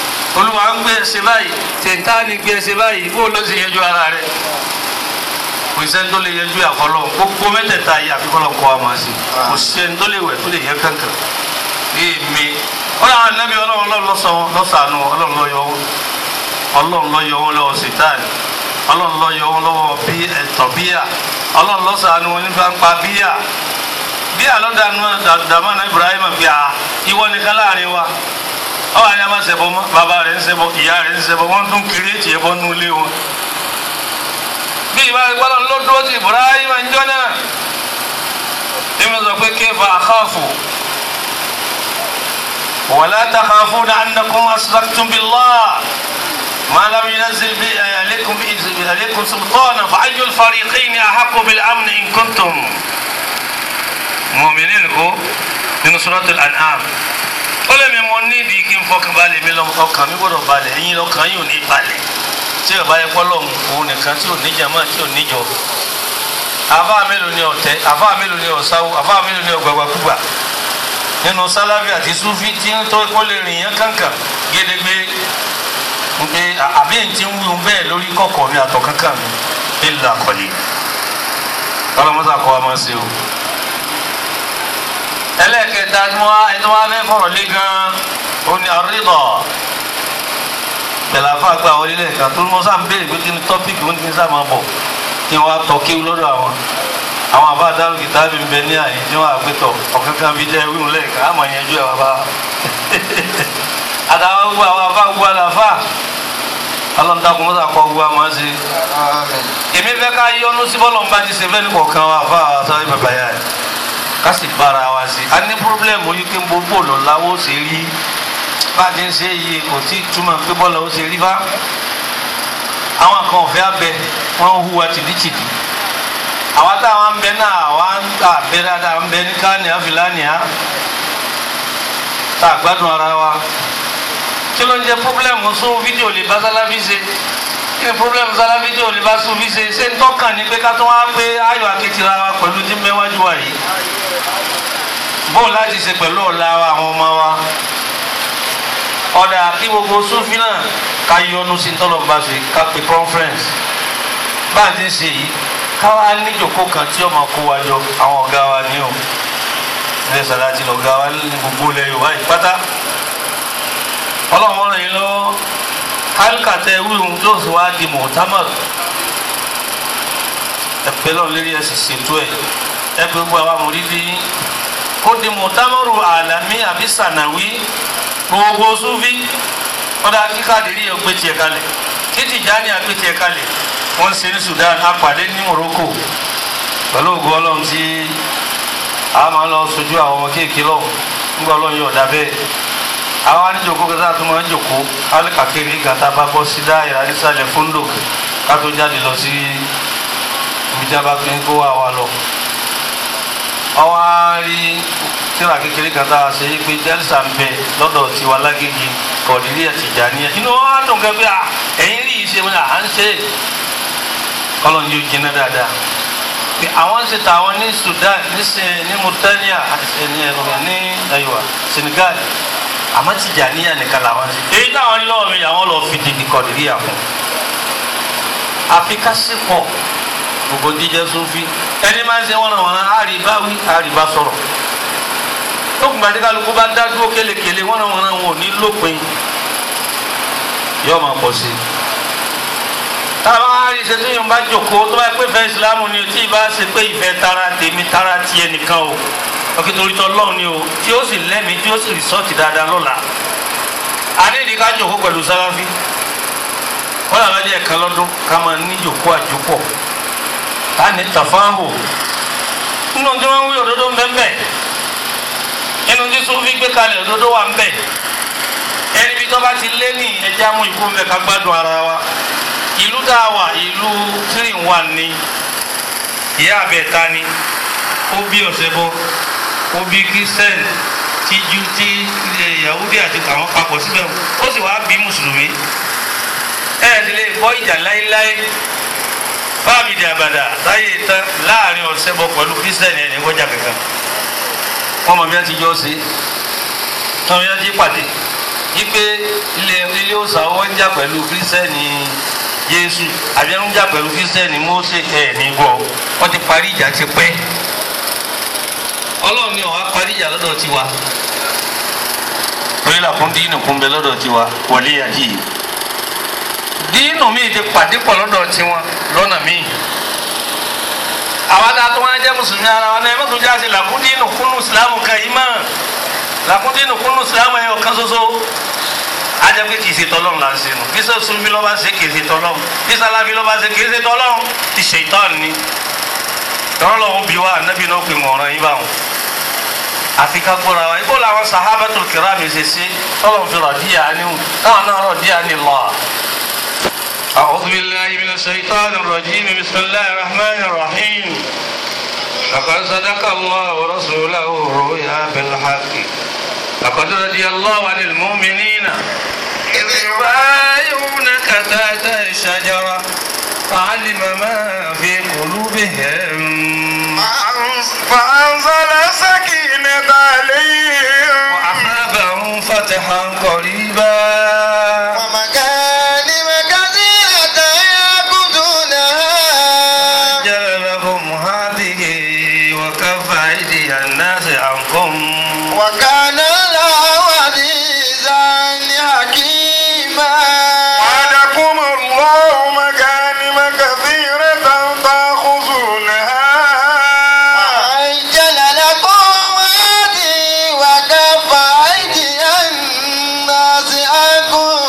olúwa ń gbé ẹsẹ̀ báyìí tẹ̀ntánì gbé ẹsẹ̀ báyìí bó ló sì yẹjú ara rẹ̀ kò sẹ́ni tó lè yẹjú àfọlọ́ gbogbo mẹ́tẹ̀ẹ̀ta yìí àfikọ́lọ́ kọ́ wa máa ṣe kò sẹ́ni tó lè wẹ̀ tó lè yẹ kankan èmi wọ́n yà nẹ́bí ọlọ́run ọlọ́run lọ́sàánú ọlọ́run lọ́yọ̀ wọn ọlọ́run lọ́yọ̀ wọn lọ́wọ́ sítánì ọlọ́run lọ́yọ̀ wọn lọ́wọ́ bí ẹ̀tọ́ bíyà ọlọ́run lọ́sàánú wọn nípa ń pa bíyà bíyà lọ́dàánú dàmánà Ibrahim bí a ìwọ nìkan láàrin wa ọ wà ní a máa ṣẹbọ mọ bàbá rẹ̀ ń ṣẹbọ ìyá rẹ̀ ń ṣẹbọ wọn tún kiri ètì ẹbọ nù ilé wọn bí ìbá ìgbàlọ́ ló dúró ti Ibrahim ń jọ náà èmi sọ pé kéfà àkáàfù ولا تخافون أنكم أشركتم بالله ما لم ينزل به عليكم عليكم سلطانا فأي الفريقين أحق بالأمن إن كنتم مؤمنين من سورة الأنعام ó lè mi mọ nídìí kí n fọkàn balẹ̀ mi lọ ọkàn mi gbọ́dọ̀ balẹ̀ ẹ̀yin lọ́kàn yìí ò ní balẹ̀ tí ò bá yẹ kọ́ lọ́hùn òun nìkan tí ò níjà máa tí ò níjọ àbá mélòó ni ọ̀tẹ̀ àbá mélòó ni ọ̀sáwó àbá mélòó ni ọ̀gbàgbàkúgbà nínú sálábì àti súfì tí ń tọ́ kó lè rìn yẹn kankan gédégbé pé àbí ẹ̀ ti ń wí bẹ́ẹ̀ lórí kọ̀kọ̀ mi àtọ̀ kankan mi ìlà kọ̀lì ọlọ́mọ́sá kọ́ wa máa ṣe o. ẹlẹ́ẹ̀kẹta tí wọ́n ẹni wọ́n á fẹ́ fọ̀rọ̀ lé gan-an ó ní àrídọ̀ bẹ̀lẹ̀ àfa gba wọlé lẹ́ẹ̀kan tó mọ́ sáà ń béèrè pé kí ni tọ́pìkì ó ní kí n sáà máa bọ̀ kí wọ́n á tọ́ kí lọ́dọ̀ àwọn àwọn àbá àdárò kìtàbí ń bẹ ní àyè tí wọn àgbẹtọ ọ̀kankan bíi jẹ́ wíwùn lẹ́ẹ̀kan àmọ̀ yẹn ju àwọn àbá àtàwọn gbogbo àwọn àbá gbogbo àlàfà ọlọ́dàkùn mọ́tà kọ́ gbogbo àmọ́ ṣe. èmi fẹ́ ká yọnu sí bọ́lọ̀ nbá ti ṣe fẹ́ ní kọ̀ọ̀kan wa àbá àtàwọn bàbá yà rẹ̀ ká sì bára wa sí. a ní pírọ́blẹ́mù yìí pé gbogbo lọ́láwó ṣe rí bá a ti ń ṣe yìí kò tí túmọ̀ pé bọ́lá ó ṣe rí bá. àwọn kan ọ̀fẹ́ abẹ wọ́n hùwà tìdítìdí àwa táwa ń bẹ náà àwa ń tà bẹ dáadáa ń bẹ ní káníà fìlànìà tá a gbádùn ara wa kí ló ń jẹ pọ́blẹ́mù sún fídíò lè bá sálábí ṣe kí ni pọ́blẹ́mù sálábí fídíò lè bá sún fi ṣe ṣé ń tọ́kàn ní pé ká tó wá pé ayọ̀ akitira wa pẹ̀lú tí mẹ́wájú wa yìí bóun láti ṣe pẹ̀lú ọ̀la wa àwọn ọmọ wa ọ̀dà kí gbogbo súnfì náà ká yọnu sí tọ́lọ̀ bá ṣe ká pe conference bá a ti ń ṣe yìí káwa níjòkó kan tí ọmọ kó wa jọ àwọn ọ̀gá wa ní o ilé sàláàtì lọ̀gá wa ní gbogbo ilẹ̀ yorùbá yìí pátá ọlọ́run ràn yín lọ́wọ́ kálíkàtà ewúrún yóò sì wá di mọ̀támọ̀r ẹ̀pẹ́ lọ́run lérí ẹ̀ sì ṣètò ẹ̀ ẹ pé gbogbo àwa mòrídì kó di mọ̀támọ̀rù àlàmí àbí sànàwí gbogbo súnfí kọ́dà kíkàdérí ẹ̀ gbé tiẹ̀ kalẹ̀ kí Tìjàní àgbé tiẹ̀ kalẹ̀ wọ́n ṣe ní Sudan apàdé ní Morocco pẹ̀lú ògùn ọlọ́run tí a máa lọ sojú àwọn ọmọ kéèké lọ́wọ́ nígbà ọlọ́run yóò dá bẹ́ẹ̀ àwọn aníjòkó kẹta tó máa ń jòkó alikakiri gàtà bá bọ́ sí dáìrà nísàlẹ̀ fúndò ká tó jáde lọ sí ibi tí a bá fi ń kó wa lọ. ọwọ́ á rí tíra kékeré kan tá a ṣe é pé jẹ́lísà ń bẹ lọ́dọ̀ tiwa lágége kọ̀ọ̀dìrí ẹ̀ Tìjàníyà inú wa dùn kẹ́ bí ẹ̀yìn rí ìṣe wọn à ń ṣe é kọ́lọ̀ ní ojú iná dáadáa pé àwọn ṣe tàwọn ní Sudan ní ní Mauritania ní ní ayiwa Senegal àmọ́ Tìjàníyà nìkan làwọn ṣe èyí táwọn ní lọ́wọ́ mi àwọn lọ́ọ́ fi dìbì kọ̀ọ̀dìríyà fún àfi kásìpọ̀ gbogbo jíjẹ sófin ẹni máa ń ṣe wọn àwọn àríbáwí àríbá sọ̀rọ̀ lókùnbà tí kálukú bá dá dúró kélekèle wọn àwọn àwọn ò ní lópin yóò máa pọ̀ sí i táwọn arí ṣe tó yàn bá jòkó tó bá pé fẹ́ ìsìlámù ni o tí ì bá ṣe pé ìfẹ́ tara tèmi tara tiẹ̀ nìkan o ọkì torí tọ́ lọ́ọ̀ ni o tí ó sì lẹ́mìí tí ó sì rìsọ́ọ̀tì dáadáa lọ́la àdéhìí ká jòkó pẹ̀lú sáláfí wọ́n làwọn ẹ̀jẹ̀ kan lọ́dún ká máa ní jòkó àjòpọ̀ ká ní tàfáhù nínú tí wọ́n ń wí òdodo ń bẹ́ẹ̀ bẹ́ẹ̀ nínú tí sófin gbé kalẹ̀ òdodo wà ń bẹ́ẹ̀ ẹni bí tó bá ti lé ní ẹjẹ́ amú ìkú ń bẹ ká gbádùn ara wa ìlú tá a wà ìlú three in one ni ìyá àbẹ̀ta ni ó bí ọ̀sẹ̀ bọ́ ó bí christian ti ju ti yahudi àti àwọn papọ̀ síbẹ̀ ó sì wá bí mùsùlùmí ẹ̀ ẹ̀ ti lè bọ́ ìjà láéláé fáàmì ìdí àbàdà táyé tán láàrin ọ̀sẹ̀ bọ́ pẹ̀lú christian ẹ̀ ní kọjá kankan wọ́n mọ̀ bí wọ́n ti jọ sí tọ́ bí wọ́n ti pàdé ipe ilé ilé òòsàn wọn ń jà pẹ̀lú kírísítẹ́nì Jésù àbí ẹnu jà pẹ̀lú Kírísítẹ́nì Mósè ẹ̀ ní gbọ́ wọ́n ti parí ìjà ti pẹ́ Ọlọ́run ni ọ̀wá parí ìjà lọ́dọ̀ tiwa torí làkún dínú kún bẹ lọ́dọ̀ tiwa wọlé yàjí dínú mi ti pàdé pọ̀ lọ́dọ̀ tiwọn lọ́nà míì àwọn tá a tó wọn jẹ́ mùsùlùmí ara wọn náà ẹ mọ́tò jáde làkún dínú kúnnù ìsìlámù kan yìí mọ́ làkún dínú kúnnù ìsìlámù ẹ̀yọ kan ṣoṣo ajẹ́ pé kìí ṣe tọ́lọ́run là ń ṣe nù bí sọ́sùn bí lọ́ba ṣe kìí ṣe tọ́lọ́run bí sálábí lọ́ba ṣe kìí ṣe tọ́lọ́run ti ṣe ìtọ́ni ni tọ́lọ́ lọ́wọ́ bí wa ànábì náà pè wọ́n ọ̀ràn yín báwọn àfi ká gbọ́ra wa ibò làwọn sahabatul kirami ṣe ṣe tọ́lọ̀ fi rọ̀díyà ni táwọn náà rọ̀díyà ni lọ. أعوذ بالله من الشيطان الرجيم بسم الله الرحمن الرحيم لقد صدق الله رسوله الرؤيا بالحق لقد رضي الله عن المؤمنين إذ يبايعونك تحت الشجرة فعلم ما في قلوبهم فأنزل سكينة عليهم وأصابهم فتحا قريبا ومكانم كثيرة يعبدونها جل لهم هذه وكف أيدي الناس عنكم وكان الله عزيزا حكيما وعدكم الله مكانم كثيرة تأخذونها وعجل لكم هذه وكف أيدي الناس عنكم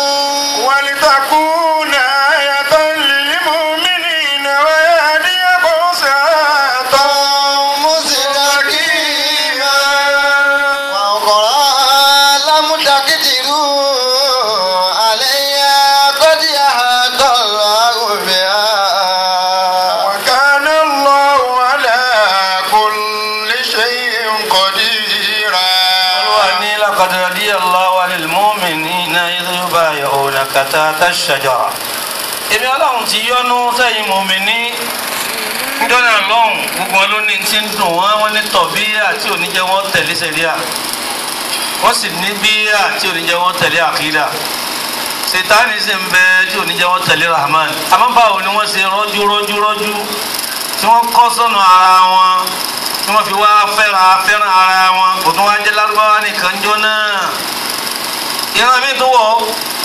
ولتكون آية للمؤمنين ويهديكم صراطا مستقيما وأخرى لم تقدروا عليها قد أحاط الله بها وكان الله على كل شيء قديرا وأني لقد رضي الله عن المؤمنين إذ يبايعونك تحت الشجرة èmi ọlọ́run ti yọ́nú sẹ́yìn mọ̀mìnì níjọ́nà lọ́hùn gbogbo wọn ló ní ti ń dùn wọ́n wọ́n ní tọ̀bíyà tí ò ní jẹ́ wọ́n tẹ̀lé sẹ́ríà wọ́n sì ní bíyà tí ò ní jẹ́ wọ́n tẹ̀lé àkídà sètáni sì ń bẹ tí ò ní jẹ́ wọ́n tẹ̀lé rahman àmọ́ báwo ni wọ́n ṣe rọ́jú rọ́jú rọ́jú tí wọ́n kọ́ sọ́nà ara wọn tí wọ́n fi wá fẹ́ràn fẹ́ràn ara wọn kò tún wá jẹ́ lárúbáwá nìkan jọ náà ìran mi tó wọ̀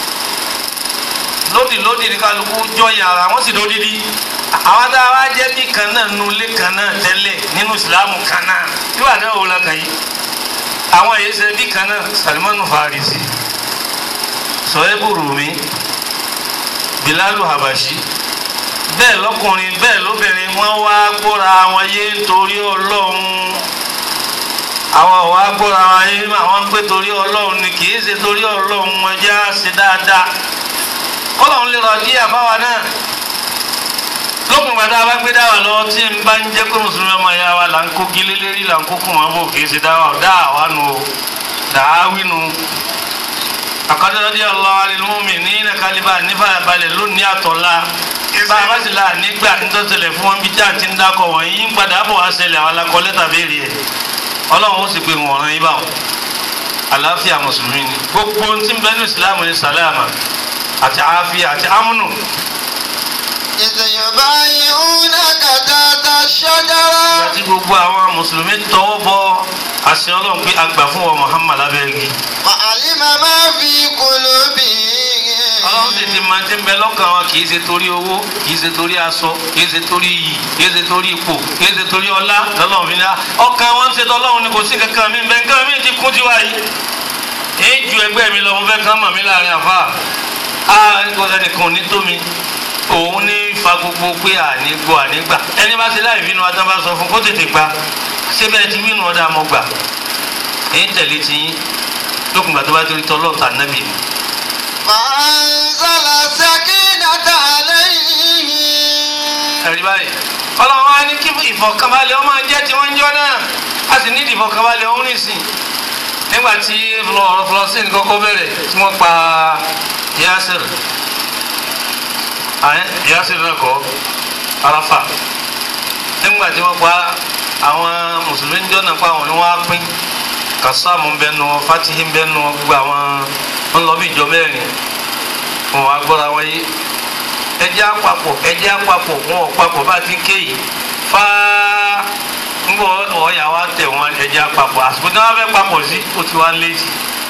lódì lódì ní kálukú jọyìn ara wọn sì lódìdí àwọn tá a wá jẹ́ bí kan náà nu ilé kan náà tẹ́lẹ̀ nínú ìsìlámù kan náà tí wàá náà wò la kàn yìí àwọn èyí ṣe bí kan náà Salimanu Farisi Sohebu Rumi Bilalu Habashi bẹ́ẹ̀ lọ́kùnrin bẹ́ẹ̀ lóbìnrin wọ́n wá gbóra wọn yé nítorí ọlọ́run àwọn ọ̀wá gbóra wọn yé àwọn ń pé torí ọlọ́run ni kì í ṣe torí ọlọ́run wọn já ṣe dáadáa kọ́lọ́run lè rọ̀ díẹ̀ fáwa náà lókun gbàdá bá gbé dáwà lọ tí n bá ń jẹ́ pé mùsùlùmí ọmọ ìyá wa là ń kó gílé lérí là ń kó kùn wọn bò kì í ṣe dáwà dáwà nù o dàáwí nù àkọ́dọ́dọ́ ọlọ́wà lè mú mi ní nàkàlíbà nífàyàbalẹ̀ lónìí àtọ̀la bá a bá sì là nígbà nítòsílẹ̀ fún wọn bí tí a ti ń dákọ̀ wọ̀nyí ń padà bọ̀ wá ṣẹlẹ̀ àwọn alakọ̀ lẹ́tà béèrè ẹ̀ ọlọ́run ó sì pé wọn ọ̀ràn yín báwọn àlàáfíà mùsùlùmí ni gbogbo ohun tí ń bẹ ní ìsìlámù ní sàlámà àti àáfíà àti ámúnù إذ يبايعونك تحت الشجرة àti gbogbo àwọn mùsùlùmí tọwọ́ bọ àṣẹ ọlọ́run pé àgbà fún wọn Muhammad abẹ́rẹ́ وعلم ما في قلوبهم ọlọ́run sì ti máa ti ń bẹ lọ́kàn wọn kì í ṣe torí owó kì í ṣe torí aṣọ kì í ṣe torí iyì kì í ṣe torí ipò kì í ṣe torí ọlá lọ́lọ́run fi ní á ọkàn wọn ń ṣe tọ́lọ́run ni kò sí kankan mi bẹ́ẹ̀ nǹkan mi ti kún tiwa yìí èyí ju ẹgbẹ́ mi lọ mo fẹ́ kán mọ̀ mí láàrin àfa á kò sẹ́nìkan ò ní tó mi òun ní fa gbogbo pé àní gbọ́ àní gbà ẹni bá ṣe láì bínú adá bá sọ fún kó tètè gba ṣé bẹ́ẹ̀ ti bínú ọ̀dà mọ́ gbà èyí tẹ̀lé ti yín lókùngbà tó bá torí tọ́lọ́ọ̀tà nábì ni. فأنزل السكينة عليهم ẹ̀rí báyìí ọlọ́run wa ní kí ìfọ̀kànbalẹ̀ ọmọ jẹ́ tí wọ́n ń jọ náà a sì ní ìfọ̀kànbalẹ̀ ọ̀hún nìsín nígbà tí ọ̀rọ̀ flọ́sìn kọ́kọ́ bẹ̀rẹ̀ tí wọ́n pa Yasir àyẹ́ Yasir náà kọ́ Arafa nígbà tí wọ́n pa àwọn mùsùlùmí ń jọ́nà pa àwọn ni wọ́n á pín Kasamu ń bẹnu wọn Fatihi ń bẹnu wọn gbogbo àwọn ń lọ bí ìjọ mẹ́rin wọn wá gbọ́ra wọn yé ẹjẹ́ àpapọ̀ ẹjẹ́ àpapọ̀ wọn ò papọ̀ bá ti ké yìí fáá ngbọ ọ̀ọ́yà wa tẹ̀ wọn ẹjẹ́ àpapọ̀ àsìkò tí wọ́n fẹ́ papọ̀ sí ó ti wá létí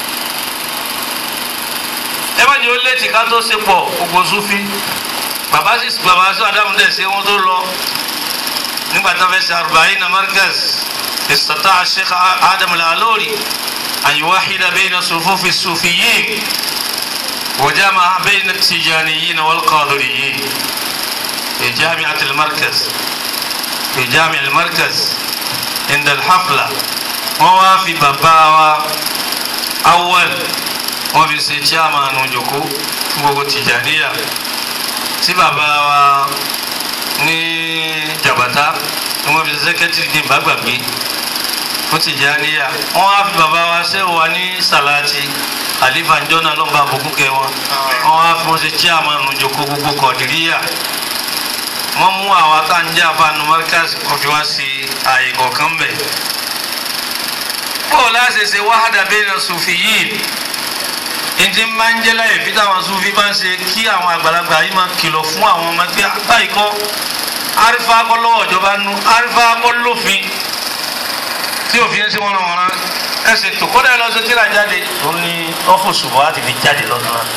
ẹ má jẹ́ ó létí ká tó ṣe pọ̀ gbogbo sufi bàbá sì bàbá sí adamu dẹ̀ ṣe wọn tó lọ nígbà tó fẹ́ ṣe arba'ina markaz istata'a sheikh adam al-alori an yuwahhida bayna sufufi as-sufiyyin wa jama'a bayna at-tijaniyyin wal-qadiriyyin fi jami'at al-markaz fi jami' al-markaz inda al-hafla wọ́n wá fi bàbá wa awwal wọ́n fi ṣe chairman òjòkó fún gbogbo tìjàníyà tí bàbá wa ní jàbátá ni wọ́n fi ṣe sẹ́kẹ́tìrì ní ìbágbàgbé fún tìjàníyà wọ́n wá fi bàbá wa ṣe wà ní sàláàtì àlífà njọ́nà lọ́nba àbùkù kẹ wọn wọ́n wá fi wọ́n ṣe chairman òjòkó gbogbo kọ̀dìríyà wọ́n mú àwa tá à ń jẹ́ àfààní markaz kò fi wá sí ààyè kọ̀ọ̀kan bẹ̀. bó o láṣẹ ṣe wahada bayna sufiyyin ìdí máa ń jẹ́ láyè fi táwọn sufi bá ń ṣe kí àwọn àgbàlagbà yìí máa kìlọ̀ fún àwọn ọmọ ẹgbẹ́ báyìí kọ́ arífà kọ́ lọ́wọ́ ìjọba nu arífà kọ́ lófin tí òfin ṣe wọ́n rán wọn ẹsẹ̀ tó kọ́dà lọ sí tíra jáde tó ní ọ́fíìsì bọ́ láti fi jáde lọ́dún náà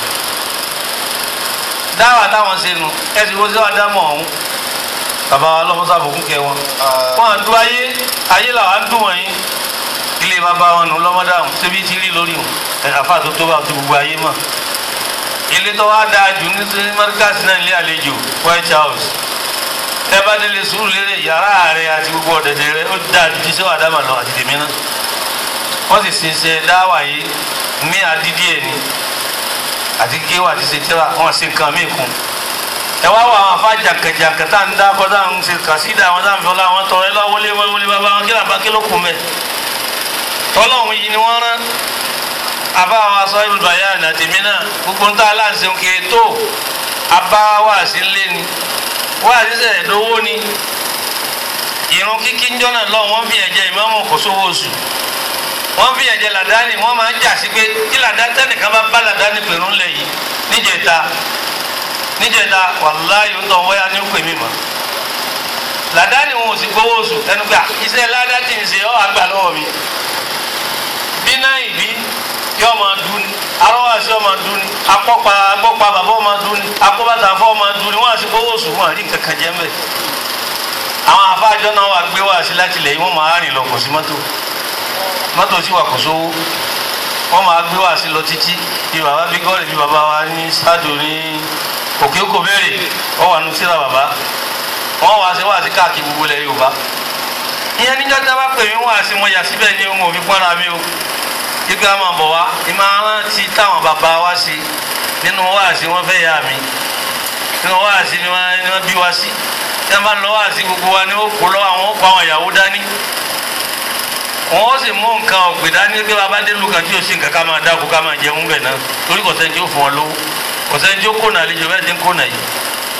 dáwà táwọn ṣe nu ẹsẹ̀ wo sí wàá dá mọ̀ ọ̀hún bàbá wa lọ́mọ́sá àbòkún kẹ wọn wọn à ń dún ayé ayé làwọn á ń dún wọ̀nyí ilé bàbá wọn nù lọ́mọdáhùn síbi tí rí lórí wọn àfa tó tó bá tó gbogbo ayé mọ̀ ilé tó wá dáa jù ní markaz náà ilé àlejò white house ẹ bá délé sùúrù lérè yàrá rẹ àti gbogbo ọ̀dẹ̀dẹ̀ rẹ ó dáa ju tíṣẹ́ wà dáàmà lọ àti tèmi náà wọ́n sì ṣe ṣe dáwà yìí ní àdídí ẹ̀ ni àti géwà àti ṣe tíra wọ́n ṣe nǹkan míì kún ẹ wá wọ àwọn afá jàǹkàjàǹkà tá à ń dákọ tá à ń ṣe kàṣídà àwọn tá à ń fi ọlá àwọn tọrọ ẹ lọ wọlé wọlé bàbá wọn kí làbá kí ló kù mẹ tọ́lọ́hún yìí ni wọ́n rán àbá àwọn aṣọ ìlúbàyà àtẹ̀mí náà gbogbo ń tá aláǹsẹ̀ òkè tó abá wáàsí ńlé ni wáàsí sẹ̀ lówó ni ìrun kíkí ń jọ́nà lọ wọ́n fi ẹ̀jẹ̀ ìmáàmù kò sówó oṣù wọ́n fi ẹ̀jẹ̀ làdáni wọ́n máa ń jà sí pé kí làdáni tẹ́nìkan bá bá làdáni pẹ̀lú ńlẹ̀ yìí níjẹta níjẹta wàláyé ń tọ́ wọ́yá ní pè mí mọ́ làdáni wọn ò sì gbowó oṣù ẹnu gbà iṣẹ́ ládá tí ń ṣe ọ́ àgbà lọ́wọ́ mi bí náà ìbí yọ máa dún ni arọ́wàsí ọmọ dún ni akọ́pa agbọ́pa bàbá ọmọ dún ni akọ́bàtà afọ́ ọmọ dún ni wọ́n àti gbowó oṣù wọn àrí nǹkan kan jẹ́ mbẹ́ àwọn afáàjọ náà wà gbé wá sí láti ilẹ̀ yìí wọ́n máa rìn lọ kò sí mọ́tò mọ́tò sì wà kò sówó wọ́n máa gbé wá sí lọ títí bí bàbá bí gọ́ọ̀lì bí bàbá wa ní sádò ní òkè òkò béèrè wọ́n wà nù síra bàbá wọ́n wá sí wá sí káàkiri gbogbo ilẹ̀ Yorùbá ìyẹn níjọ́ tí a bá pè mí wá sí mo yà síbẹ̀ ní ohun òfin pọ́nra mi o ibi àwọn àbọ̀ wa ìmọ̀ràn ti táwọn bàbá wa sí nínú wáàsí wọn fẹ́ yà mí nínú wáàsí ni wọ́n bí wa sí tí wọ́n bá lọ wáàsí gbogbo wa ni ó kó lọ́wọ́ àwọn ó kó àwọn ìyàwó dání wọ́n ó sì mú nǹkan ọ̀gbìn dání pé bàbá délùú kan tí yóò sì nǹkan ká máa dáko ká máa jẹun bẹ̀ náà torí kò sẹ́ni tí ó fún wọn lówó kò sẹ́ni tí ó kó nàlẹ́ jù bẹ́ẹ̀ ti ń kó nà yìí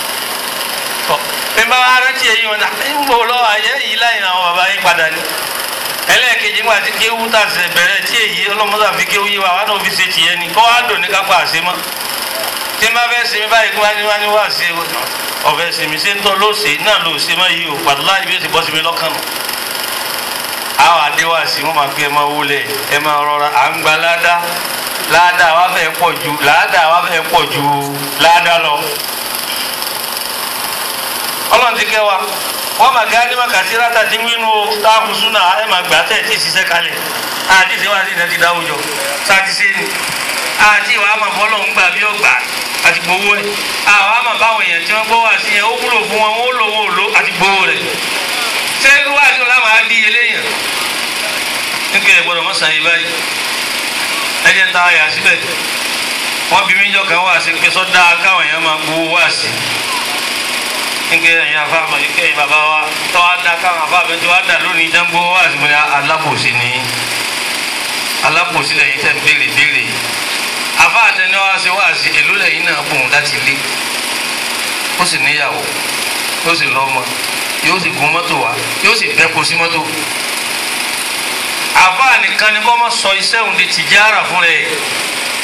tọ́ pé bá wa rántí èyí wọn náà ń bò lọ́wọ́ ayé yìí láyìn àwọn bàbá yín padà ní ẹlẹ́ẹ̀kejì ńgbà tí kéwú tà sẹ̀ bẹ̀rẹ̀ tí èyí ọlọ́mọdé àfi kéwú yé wa wà náà fi ṣe tìyẹ ni kọ́ wá dùn ní kápá àṣẹ mọ́ tí n bá fẹ́ sinmi báyìí kí wọ́n á ní wá ṣe ọ̀fẹ́ sinmi ṣé ń tọ́ ló ṣe náà ló ṣe mọ́ yìí o pàtó láì bí ó ti bọ́ sinmi lọ́kàn nù. àwọn àdéhùn wọn máa gbé ẹ máa wọlé ẹ máa rọra à ń gba ládàá ládàá wa fẹ́ pọ̀ ju ládàá wa fẹ́ pọ̀ ju ládàá lọ. ọlọ́run ti kẹ́ wa wọ́n máa gá ní màkàtí ráta tí wínú táàkù súnà ẹ̀ máa gbà tẹ̀ tí ìṣiṣẹ́ kalẹ̀ àti ìṣe wá sí ìdájí dáwùjọ sáti ṣe ni àti ìwà àmà bọ́lọ̀ ń gbà bí ó gbà àti gbowó ẹ̀ àwọn àmà báwọn èèyàn tí wọ́n gbọ́ wá sí yẹn ó wúlò fún wọn wọ́n lò wọ́n lò àti gbowó rẹ̀ ṣé irú wá sí ọ̀la máa di eléyàn nígbà ẹ̀ gbọ́dọ̀ mọ́sàn yìí báyìí ẹ jẹ́ ta àyà síbẹ̀ wọ́n bí mí jọ kan wá sí pé sọ́dá káwọn èèyàn máa gbowó wá sí nke ẹ̀yin afáàmọ ike ẹ̀yin bàbá wa tọ́ a da káwọn afáàmọ tí wàá dà lónìí jẹ́ngbó wá sí mi ní alábòsí ni alábòsí lẹ́yìn tẹ̀ ń béèrè béèrè afá àtẹni wá sí wá sí èló lẹ́yìn náà bùn láti lé ó sì níyàwó ó sì lọ́mọ yóò sì gun mọ́tò wá yóò sì bẹ́ kó sí mọ́tò afá nìkan ni kọ́ mọ́ sọ iṣẹ́ òun di tìjára fún rẹ̀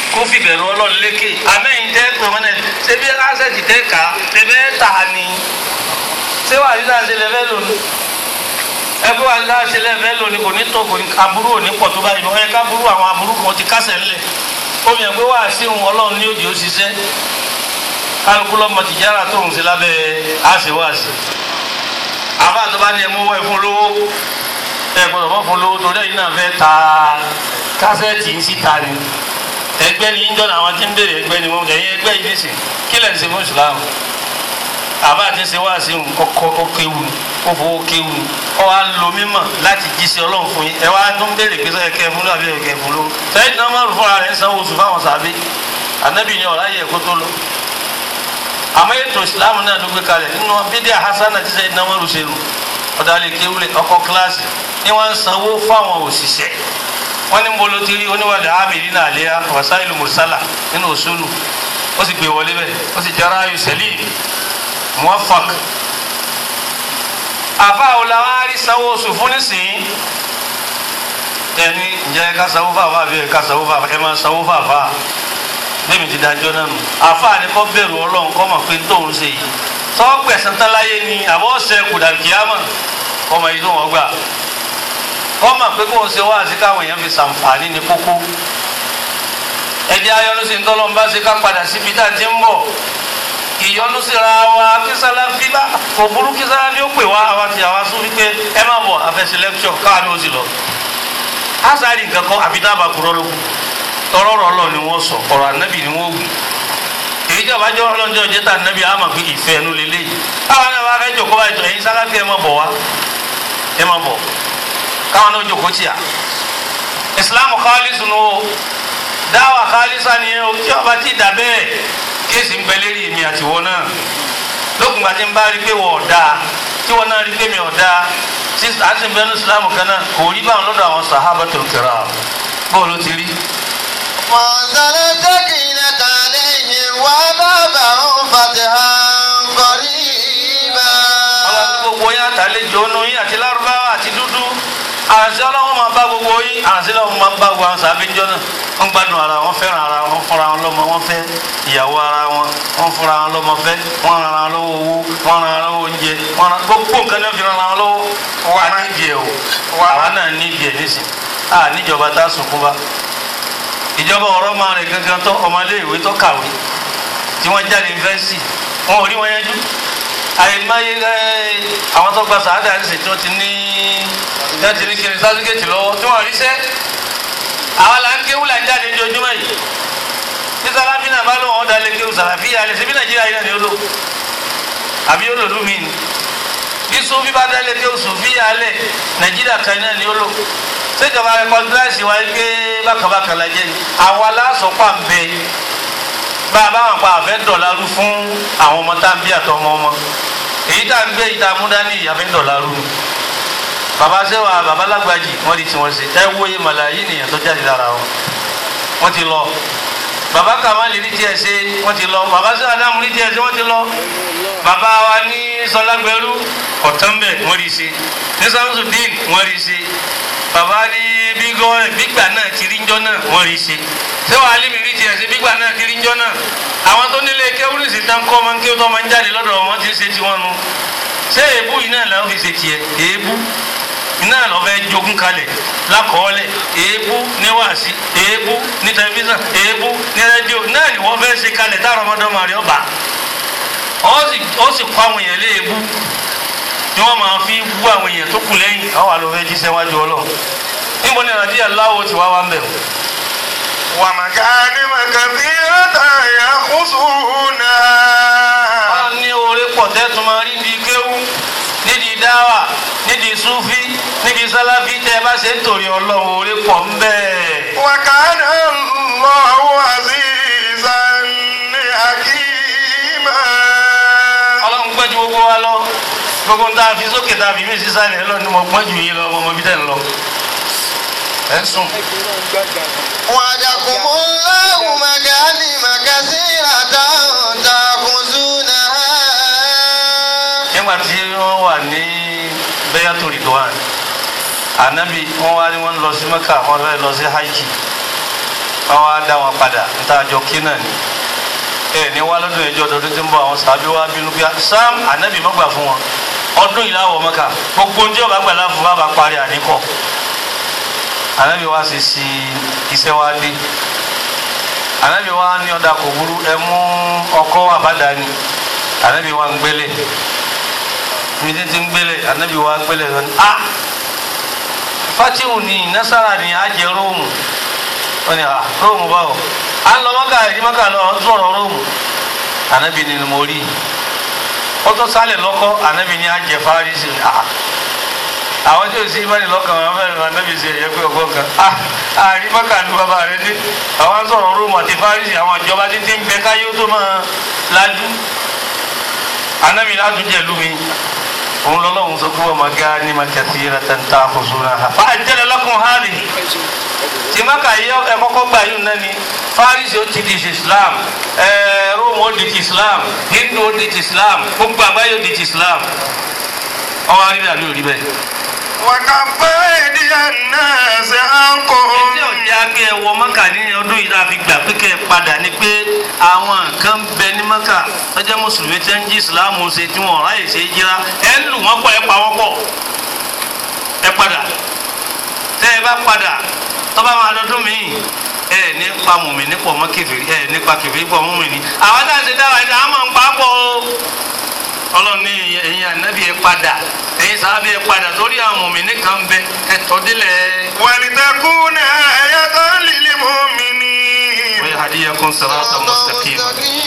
kó fi bẹ̀rù ọlọ́run lékè àmẹ́yìn tẹ́ pé wọ́n náà ṣé bí ásẹ̀tì tẹ́ kà á tẹ́fẹ́ tà á ni ṣé wàá yí sáà ṣe lẹ́fẹ́ lónìí ẹgbẹ́ wa sáà ṣe lẹ́fẹ́ lónìí kò ní tó kò ní aburú ò ní pọ̀ tó báyìí wọ́n yẹ ká burú àwọn aburú kan ti kásẹ̀ ńlẹ̀ omi ẹgbẹ́ wa sí òun ọlọ́run ní òjì ó ṣiṣẹ́ kálukú lọ́mọ tìjára tó ń ṣe lábẹ́ àṣewàṣe àbá tó bá ní ẹmú wọ ẹfun lówó ẹ gbọ́dọ̀ mọ fún lówó torí ẹ̀yin náà fẹ́ ta kásẹ̀tì ń síta ni ẹgbẹ́ ni ń jọ́nà àwọn tí ń béèrè ẹgbẹ́ ni wọ́n ẹ̀yin ẹgbẹ́ yìí nìsín kí lẹ̀ ń ṣe fún ìsìlámù àbá àti ṣe wá sí ọkọ ọkéwu ó fowó kéwu ọ wá lo mímọ̀ láti jíṣẹ́ Ọlọ́run fún yín ẹ wá tó ń béèrè pé sọ́yẹ kẹ́ fún lóàbí ẹ̀kẹ́ fún lówó sẹ́yìn náà má rò fúnra rẹ̀ ń sanwó oṣù fáwọn sàbí ànábì ni ọ̀rá yẹ kó tó lọ àmọ́ ètò ìsìlámù náà ló gbé kalẹ̀ nínú bídíà hasan àti sẹ́yìn náà wọ́n ṣe lù ọ̀dà lè kéwúlẹ̀ ọkọ̀ kíláàsì ni wọ́n ń sanwó fáwọn òṣìṣẹ́ wọ́n ní mbolo ti rí oníwàlẹ̀ amìlí náà léyà wasailu mursala nínú òṣùlù ó sì gbé wọlé bẹ́ẹ̀ ó sì jẹ́ra ayò sẹ́lì muwafaq. àfa òlàwọ́n á rí sanwó oṣù fún nísìnyí ẹni ǹjẹ́ ká sanwó fàfà àbí ẹ̀ ká sanwó fàfà ẹ̀ máa sanwó fàfà bẹ́ẹ̀ mi ti dájọ́ náà nù àfáàní kọ́ bẹ̀rù ọlọ́run kọ́ mọ̀ pé tóun ṣe yìí tọ́ gbẹ̀sán tán láyé ni àbọ̀ ọ̀sẹ̀ kùdàkìámà ọmọ yìí tó wọ́n gbà kọ́ mọ̀ pé kóun ṣe wá sí káwọn èèyàn fi ṣàǹfààní ní kókó ẹ̀jẹ̀ ayọ́nu sí ntọ́lọ́ ń bá ṣe ká padà síbi tá a ti ń bọ̀ ìyọnu síra wa kí sáláfí bá kò burú kí sáláfí ó pè wá àwa ti àwa sún wípé ẹ má bọ̀ àfẹsẹ̀ lẹ́kṣọ̀ káwa ni ó sì lọ. á sáré nǹkan kan àbí dábàá kúrọ́ lókun tọrọrọ Ọlọ́run ni wọn sọ ọ̀rọ̀ anabi ni wọn wù èyí tí a bá jọ ọlọ́njọ́ jẹ́ ta anabi àmà pé ìfẹ́ ẹnu lélẹ̀ yìí káwọn náà bá fẹ́ jòkó báyìí tó ẹ̀yin sáláfì ẹ̀ má bọ̀ wá ẹ̀ má bọ̀ káwọn náà jòkó tìyà islam khalisu nu o dáwà khalisa ni o tí ọba ti dà bẹ́ẹ̀ kéèsì ń bẹ lérí èmi àtiwọ́ náà lókùn gbàtí ń bá rí pé wọ́n ọ̀dà tí wọ́n náà rí pé mi ọ̀dà sísè àti bẹ́ẹ̀ ní islam kan náà kò rí báwọn lọ́dọ̀ àwọn sahabatul kiram bọ́ọ̀lù ti rí وأنزل السكينة عليهم وأثابهم فتحا قريبا ọlọ́run gbogbo yín àtàlejò ọ̀nù yín àti lárúbáwá àti dúdú àṣẹ ọlọ́run máa bá gbogbo yín àṣẹ ọlọ́run máa bá gbogbo àwọn sàbíjọ́ náà wọ́n gbádùn ara wọn fẹ́ràn ara wọn fúnra wọn lọ́mọ wọn fẹ́ ìyàwó ara wọn wọ́n fúnra wọn lọ́mọ fẹ́ wọ́n ran ara wọn lọ́wọ́ owó wọ́n ran ara wọn lọ́wọ́ oúnjẹ wọ́n ran gbogbo nǹkan náà fi ran ara wọn lọ́wọ́ wà nídìí ẹ̀ o àwa náà nídìí ẹ̀ nísìn à níjọba tá a sunkún bá ìjọba ọ̀rọ̀ máa rìn gangan tó ọmọléèwé tó kàwé tí wọ́n jáde yunifásitì wọn ò rí wọn yanjú àyèmáyé àwọn tó gba sàádà ń sè tí wọ́n ti ní wọ́n ti ní kiri sátífíkẹ́tì lọ́wọ́ tí wọ́n rí sẹ́ àwọn là ń kéwù là ń jáde ní ojúmọ́ yìí tí sàlàfí náà bá lóun ọ̀dà lè kéwù sàlàfí yà lè ṣebí nàìjíríà yìí náà ni ó lò àbí ó lò lù mí ni bí sófì bá dá lè kéwù sòfì yà lẹ̀ nàìjíríà kan náà ni ó lò sèjọba rẹkọdúrẹ́sì wa gbé bákàbákà la jẹ́ ni àwa lásọpá ń bẹ bá a bá wọn pa àfẹ́ dọ̀lárú fún àwọn ọmọ tá à ń bí àtọ ọmọ ọmọ èyí tá à ń gbé yìí tá a mú dání ìyàfẹ́ dọ̀lárú ni bàbá sẹ́wà bàbá lágbàjì wọ́n di tiwọn ṣe ẹ wòye màláyé nìyẹn tó jáde lára wọn wọ́n ti lọ bàbá kàmáàlì rí tiẹ̀ ṣe wọ́n ti lọ bàbá sẹ́wà dáàmú rí tiẹ̀ ṣe wọ́n ti lọ bàbá wa ní sọlágbẹ́rú ọ̀tánbẹ̀ wọ́n rí ṣe ní samsudeen wọ́n rí ṣe bàbá ní bígọ́ bígbà náà ti rí njọ́ náà wọ́n rí ṣe ṣé wàá lé mi rí tiẹ̀ ṣe bígbà náà ti rí njọ́ náà àwọn tó nílé kéwúrìsì tán kọ́ ọmọ kéwú tó máa ń jáde lọ́dọ̀ wọn ti ń ṣe tiwọn nu ṣé èébú yìí náà làwọn fi ṣe tiẹ̀ èébú iná lọ fẹ́ jogún kalẹ̀ lákọọ́lẹ̀ èébú ní wàásí èébú ní tẹlifíṣàn èébú ní rédíò náà ni wọ́n fẹ́ ṣe kalẹ̀ táwọn ọmọdọ́mọ rẹ̀ ọba ó sì kọ́ àwọn èèyàn léèbú ni wọ́n máa fi wú àwọn èèyàn tó kù lẹ́yìn àwọn àlọ́ fẹ́ jíṣẹ́ wájú ọlọ́run níbo ni nàdíyà láwo ti wá wá ń bẹ̀ ومكارم كثيرة يخصونها wọ́n ní oore pọ̀ tẹ́tù máa rí nídìí kéwú nídìí dáwà nídìí súfí nídìí sáláfí tẹ́ ẹ bá ṣe ń tòrí ọlọ́run oore pọ̀ ń bẹ́ẹ̀. وكان الله عزيزا حكيما ọlọ́run gbọ́n ju gbogbo wa lọ gbogbo ń tá a fi sókè tá a fi mí sísàlẹ̀ lọ ni mo gbọ́n ju yín lọ ọmọ bí tẹ̀ ń lọ. ẹ ń sùn. وعدكم الله مغانم كثيرة تأخذونها nígbà tí wọ́n wà ní bẹ́yàtò rìdwan ànábì wọ́n wá ní wọ́n lọ sí mẹ́kà wọ́n fẹ́ lọ sí hajj káwọn á dá wọn padà níta àjọ kí náà ni ẹ ní wá lọ́dún ẹjọ́ ọdún tí ń bọ̀ àwọn sàbí wa bínú pé sam anabi má gbà fún wọn ọdún yìí láwọ̀ mọ́ka gbogbo oúnjẹ ọba gbà láàfin bá bá parí àníkọ́ anabi wa sì sí iṣẹ́ wa dé anabi wa ní ọ̀dà kò burú ẹ mú ọkọ́ àbádání anabi wa ń gbélé mi ti ń gbélé anabi wa gbélé lọ ní ah fatihu ni nasara ni ajẹ róòmù wọn ni ah róòmù báwo à ń lọ mọ́kà ìdí mọ́kà lọ sọ̀rọ̀ róòmù anabi ni mo rí ó tó sálẹ̀ lọ́kọ́ anabi ni ajẹ farisi ah àwọn tí o sì bá ní lọ́kàn wọn fẹ́ẹ́ lọ anabi ṣe ẹ̀yẹ pé ọgbọ́n kan ah àrí mọ́kà ní bàbá rẹ dé àwọn sọ̀rọ̀ róòmù àti farisi àwọn ìjọba títí ń bẹ káyé ó tó máa lajú anabi láti jẹ̀lú mi òun lọ́lọ́run sọ pé wọ́n máa gá ní makasiratan ta'khuzunaha fa ajjala lakum hadhihi tí maka yìí ẹ kọ́kọ́ gbà yìí nani farisi ó ti di ti islam ẹẹ rome ó di ti islam hindu ó di ti islam gbogbo àgbáyé ó di ti islam ọwọ́ arí bẹ́ẹ̀ àbí òrí bẹ́ẹ̀. وكف أيدي الناس عنكم ẹjẹ́ ọ̀jẹ́ agbẹ́ ẹ wọ maka ní ọdún yìí láti gbà pé kẹ́ ẹ padà ni pé àwọn kan bẹ ní maka tọ́jà mùsùlùmí tẹ́ ń jí ìsìláàmù ṣe tí wọ́n ráyè ṣe é jíra ẹ ń lù wọ́n pọ̀ ẹ pa wọ́n pọ̀ ẹ padà tẹ́ ẹ bá padà tọ́ba máa dọdún míì ẹ ní pa mùmí ní pọ̀ mọ́ kẹfìrí ẹ ní pa kẹfìrí pọ̀ mọ́ mùmí ní àwọn táà ṣe dáwà ẹ̀dá àmọ́ ń pa á pọ̀ o ọlọ́run ní ẹ̀yin ànábì ẹ padà ẹ̀yin sábà ẹ padà torí àwọn mùmí ní kan bẹ ẹ tọ́dílẹ̀ ولتكون آية للمؤمنين ويهديكم صراطا مستقيما